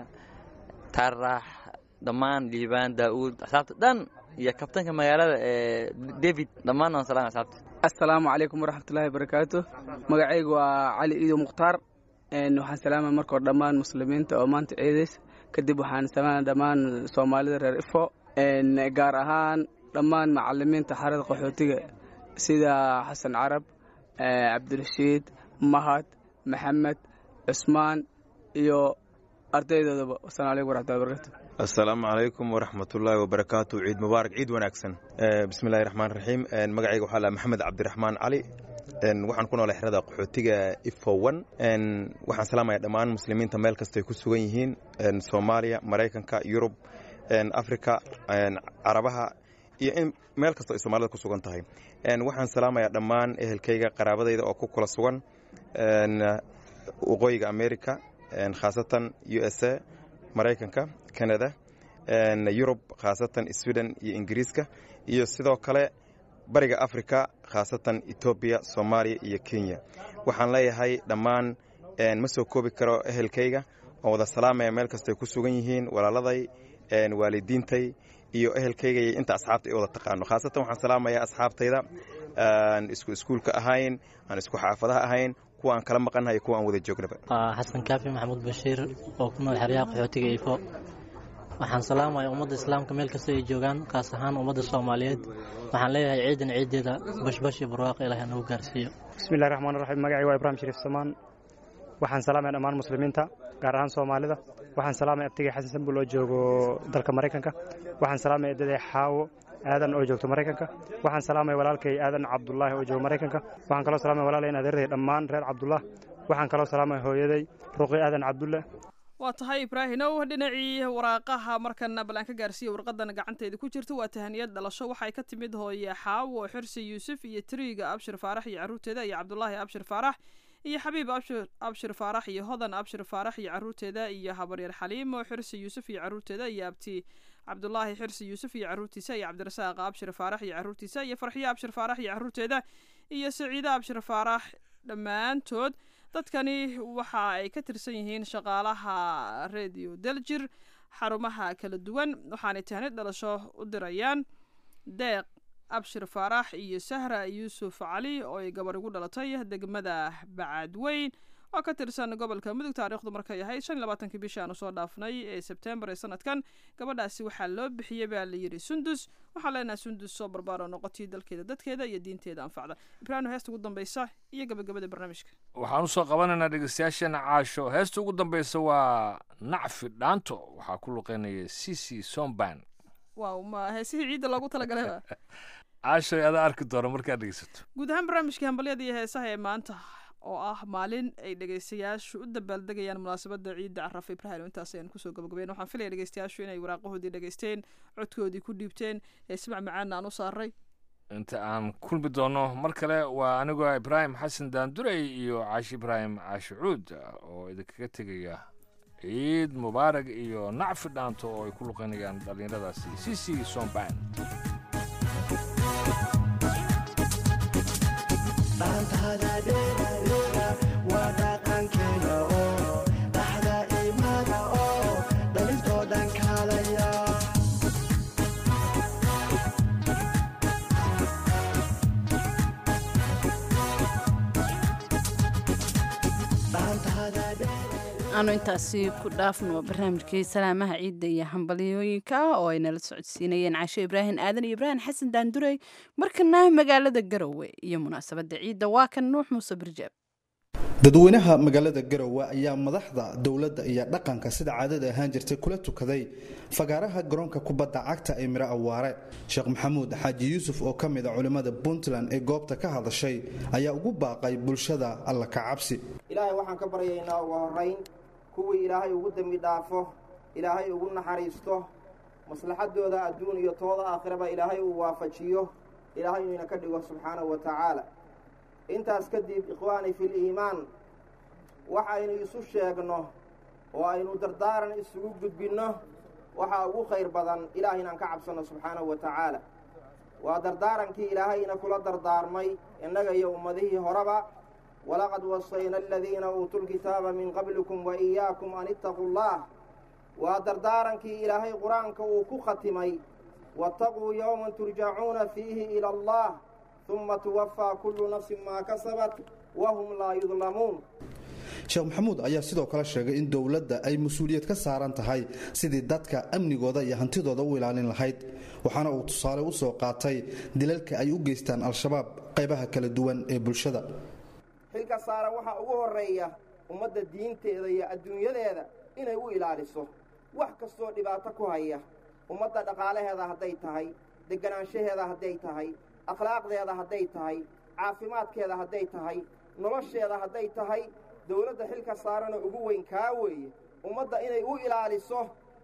tarax dhammaan liibaan daa'uud asxaabta dhan iyo kabtanka magaalada david dhammaan waan salaamay asxaabta assalaamu calaykum waraxmatullaahi wabarakaatu magacaygu waa cali iido mukhtaar waxaan salaamaya markoo dhammaan muslimiinta oo maanta ciidays kadib waxaan salaamaya dhammaan soomaalida reer ifo gaar ahaan dhammaan macalimiinta xarada qaxootiga sida xasan carab cabdirashiid mahad maxamed cusmaan iyo ardaydoodaba wasalaamu calaykum waraxmatullahi wabarakatu assalaamu calaykum waraxmatullaahi wabarakaatu ciid mubaarak ciid wanaagsan bismillahi raxmaan raxiim magacayga waxaa laha maxamed cabdiraxmaan cali waxaan ku noolay xerada qaxootiga ifowan waxaan salaamaya dhammaan muslimiinta meel kastay ku sugan yihiin soomaaliya maraykanka yurub africa carabaha iyo in meel kasta ay soomaalida ku sugan tahay waxaan salaamayaa dhammaan ehelkayga qaraabadayda oo ku kula sugan waqooyiga america khaasatan u s a maraykanka canada yurub khaasatan sweden iyo ingiriiska iyo sidoo kale bariga africa khaasatan etoobiya soomaaliya iyo kenya waxaan leeyahay dhammaan ma soo koobi karo ehelkayga oo wada salaamaya meel kastay ku sugan yihiin walaaladay waalidiintay iyo ehelkayga iyo inta asxaabta ay wada taqaano khaasatan waxaan salaamayaa asxaabtayda aan isku iskuulka ahayn aan isku xaafadaha ahayn kuwa aan kala maqannahay kuwa aan wada joognaba xasan kaafi maxamuud bashiir oo ku nool xeryaha qaxootiga ifo waxaan salaamaya ummadda islaamka meel kasta ay joogaan kaas ahaan ummadda soomaaliyeed waxaan leeyahay ciidan ciideeda bashbash iyo barwaaqo ilaah nagu gaarsiiyo bismillahi raxmaan raxiim magacay waa ibraahim shariif samaan waxaan salaamaya dhammaan muslimiinta gaar ahaan soomaalida waxaan salaamaya abtigay xasan sambul oo joogo dalka maraykanka waxaan salaamaya edaday xaawo aadan oo joogto maraykanka waxaan salaamaya walaalkay aadan cabdulaahi oo joogo maraykanka waxaan kaloo salaamaya walaalay adeerday dhammaan reer cabdullah waxaan kaloo salaamaya hooyaday ruqi aadan cabdulle waa tahay ibraahinow dhinacii waraaqaha markana bal aan ka gaarsiiya warqadan gacanteeda ku jirta waa tahaniyad dhalasho waxay ka timid hooye xaawo xirsi yuusuf iyo tiriiga abshir faarax iyo caruurteeda iyo cabdulaahi abshir faarax iyo xabiib abshir faarax iyo hodan abshir faarax iyo caruurteeda iyo habaryar xaliimo xirsi yuusuf iyo caruurteeda iyo abti cabdulaahi xirsi yuusuf iyo caruurtiisa iyo cabdirasaaq abshir faarax iyo caruurtiisa iyo farxiye abshir faarax iyo caruurteeda iyo saciide abshir faarax dhammaantood dadkani waxa ay ka tirsan yihiin shaqaalaha radio daljir xarumaha kala duwan waxaanay tahnid dhalasho u dirayaan deeq abshir faarax iyo sahra yuusuf cali oo ay gabar igu dhalatay degmada bacadweyn oo ka tirsan gobolka mudug taariikhdu markay ahayd shan iyo labaatankii bishii aanu soo dhaafnay ee sebtembar ee sanadkan gabadhaasi waxaa loo bixiyey baa la yidhi sundus waxaa leenahay sundus soo barbaaro noqotay dalkeeda dadkeeda iyo diinteeda anfacda ibraahim heesta ugu dambeysa iyo gabagabada barnaamijka waxaan usoo qabanaynaa dhegeystayaasheena caasho heesta ugu dambeysa waa nacfi dhaanto waxaa ku luqeynaya cici somban waaw ma heesihii ciidda loogu talagalay caashoy adaa arki doona markaad dhegeysato guud ahaan barnaamijkii hambalyada iyo heesaha ee maanta oo ah maalin ay dhegeystayaashu u dabaaldegayaan munaasabada ciidda carafa ibraahim intaas ayaan kusoo gabagabeyn waxaan filaya dhegeystayaashu inay waraaqahoodii dhegeysteen codkoodii ku dhiibteen heesmac macaana aan u saaray inta aan kulmi doono mar kale waa anigoo ibraahim xasan daandurey iyo caashi ibraahim caashi cuud oo idinkaga tegaya ciid mubaarag iyo nacfi dhaanto oo ay ku luqeynayaan dhallinyaradaasi cici somban waa dhaqankeena oo dhaxda imaada oo dhalintoo dhan kaalaya aanu intaasi ku dhaafno barnaamijkii salaamaha ciidda iyo hambalyooyinka oo ay nala socodsiinayeen caasho ibraahim aadan iyo ibraahim xasan daandurey markana magaalada garowe iyo munaasabadda ciidda waa kan nuux muuse birjaab dadweynaha magaalada garowe ayaa madaxda dowladda iyo dhaqanka sida caadada ahaan jirtay kula tukaday fagaaraha garoonka kubadda cagta ee miro awaare sheekh maxamuud xaaji yuusuf oo ka mid a culimmada puntland ee goobta ka hadashay ayaa ugu baaqay bulshada alla ka cabsi ilaahay waxaan ka baryaynaa ugu horrayn kuwii ilaahay ugu dembi dhaafo ilaahay ugu naxariisto maslaxadooda adduun iyo tooda aakhiraba ilaahay uu waafajiyo ilaahay inuu ina ka dhigo subxaanahu wa tacaala intaas kadib ikhwaani fil iimaan waxaynu isu sheegno oo aynu dardaaran isugu gudbinno waxaa ugu khayr badan ilaahay inaan ka cabsanno subxaanahu wa tacaala waa dardaarankii ilaahayna kula dardaarmay innaga iyo ummadihii horeba walaqad wasayna aladiina uutuu lkitaaba min qablikum wa iyaakum an ittaquu llah waa dardaarankii ilaahay qur-aanka uu ku khatimay waataquu yowman turjacuuna fiihi ila allah uma tuwafaa kullu nafsin maa kasabat wahum laa yudlamuun sheekh maxamuud ayaa sidoo kale sheegay in dowladda ay mas-uuliyad ka saaran tahay sidii dadka amnigooda iyo hantidooda u ilaalin lahayd waxaana uu tusaale u soo qaatay dilalka ay u geystaan al-shabaab qaybaha kala duwan ee bulshada xilka saaran waxaa ugu horreeya ummadda diinteeda iyo adduunyadeeda inay u ilaaliso wax kastoo dhibaato ku haya ummadda dhaqaalaheeda hadday tahay deganaanshaheeda hadday tahay akhlaaqdeeda hadday tahay caafimaadkeeda hadday tahay nolosheeda hadday tahay dowladda xilka saaranoo ugu weyn kaa weeye ummadda inay u ilaaliso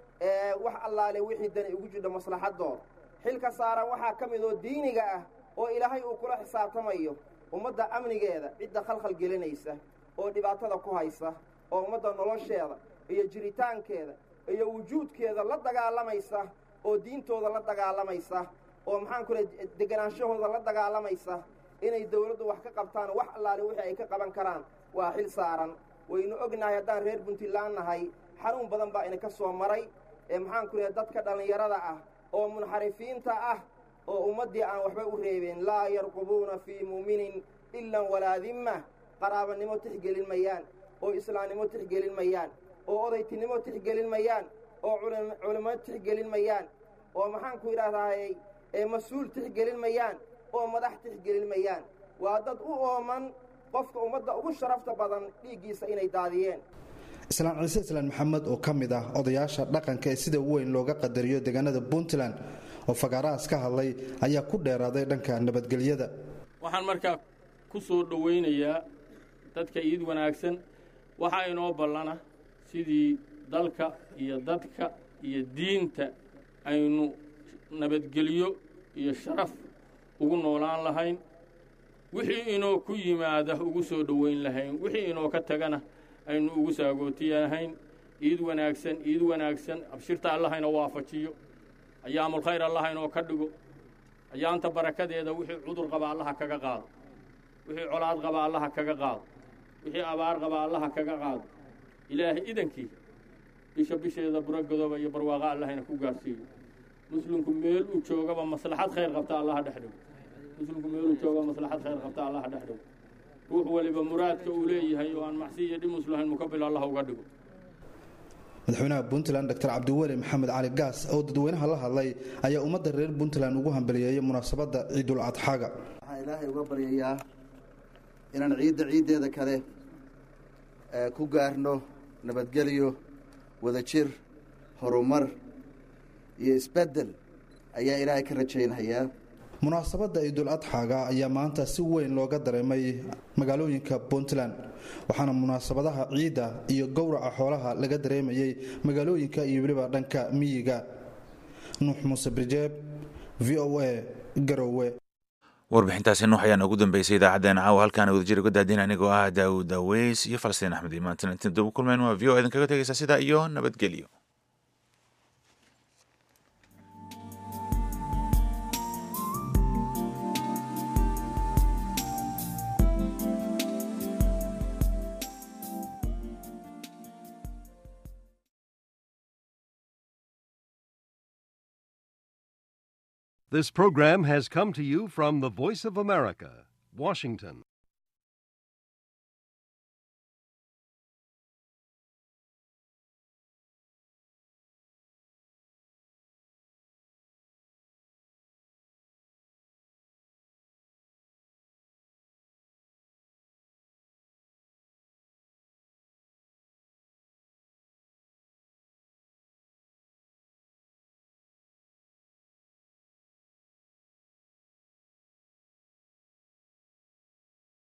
wax allaale wixii dani ugu jidho maslaxadooda xilka saaran waxaa ka mid oo diiniga ah oo ilaahay uu kula xisaabtamayo ummadda amnigeeda cidda khalkhal gelinaysa oo dhibaatada ku haysa oo ummadda nolosheeda iyo jiritaankeeda iyo wujuudkeeda la dagaalamaysa oo diintooda la dagaalamaysa oo maxaan ku leh deganaanshahooda la dagaalamaysa inay dowladdu wax ka qabtaan wax allaale wixii ay ka qaban karaan waa xil saaran waynu ognahay haddaan reer puntland nahay xanuun badan baa ina ka soo maray ee maxaan ku lehay dadka dhallinyarada ah oo munxarifiinta ah oo ummaddii aan waxba u reebeen laa yarqubuuna fii mu'minin ilan walaa dimma qaraabanimo tixgelin mayaan oo islaamnimo tixgelin mayaan oo odaytinimo tixgelin mayaan oo culimmo tixgelin mayaan oo maxaan ku idhaahdaayey ee mas-uul tixgelin mayaan oo madax tixgelin mayaan waa dad u ooman qofka ummadda ugu sharafta badan dhiiggiisa inay daadiyeen islaan ciise islaan maxamed oo ka mid ah odayaasha dhaqanka ee sida weyn looga qadariyo deegaanada puntland oo fagaarahaas ka hadlay ayaa ku dheeraaday dhanka nabadgelyada waxaan markaa ku soo dhowaynayaa dadka iid wanaagsan waxaa inoo ballana sidii dalka iyo dadka iyo diinta aynu nabadgelyo iyo sharaf ugu noolaan lahayn wixii inoo ku yimaada ugu soo dhowayn lahayn wixii inoo ka tagana aynu ugu saagootiyahayn iid wanaagsan iid wanaagsan abshirta allahayna waafajiyo ayaamulkhayr allah inoo ka dhigo ayaanta barakadeeda wixii cudur qaba allaha kaga qaado wixii colaad qaba allaha kaga qaado wixii abaar qaba allaha kaga qaado ilaahay idankii bisha bisheeda buragadooba iyo barwaaqa allahayna ku gaarsiiyo muslimku meel uu joogaba maslaxad khayr qabta allaha dhex dhigo muslimku meel uu joogaba maslaxad khayr qabta allaha dhex dhigo ruux waliba muraadka uu leeyahay oo aan macsi iyo dhimus lahayn mukabil allah uga dhigo madaxweynaha puntland dr cabdiweli maxamed cali gaas oo dadweynaha la hadlay ayaa ummadda reer puntland ugu hambaliyeeyay munaasabadda ciidul adxaaga waxaan ilaahay uga baryayaa inaan ciidda ciiddeeda kale ku gaarno nabadgelyo wadajir horumar iyo isbeddel ayaa ilaahay ka rajaynhayaa munaasabadda ciidul adxaaga ayaa maanta si weyn looga dareemay magaalooyinka puntland waxaana munaasabadaha ciidda iyo gowraca xoolaha laga dareemayay magaalooyinka iyo weliba dhanka miyiga nuux muuse birjeeb v o a garowe warbixintaasi nuux ayaa noogu dambeysay idaacaddeen caawa halkaana wadajir uga daadin anigoo ah daawud daweys iyo falastiin axmed imaantan intiin daba kulmeen waa v o idin kaga tegaysa sidaa iyo nabadgelyo This program has come to you from the Voice of America, Washington.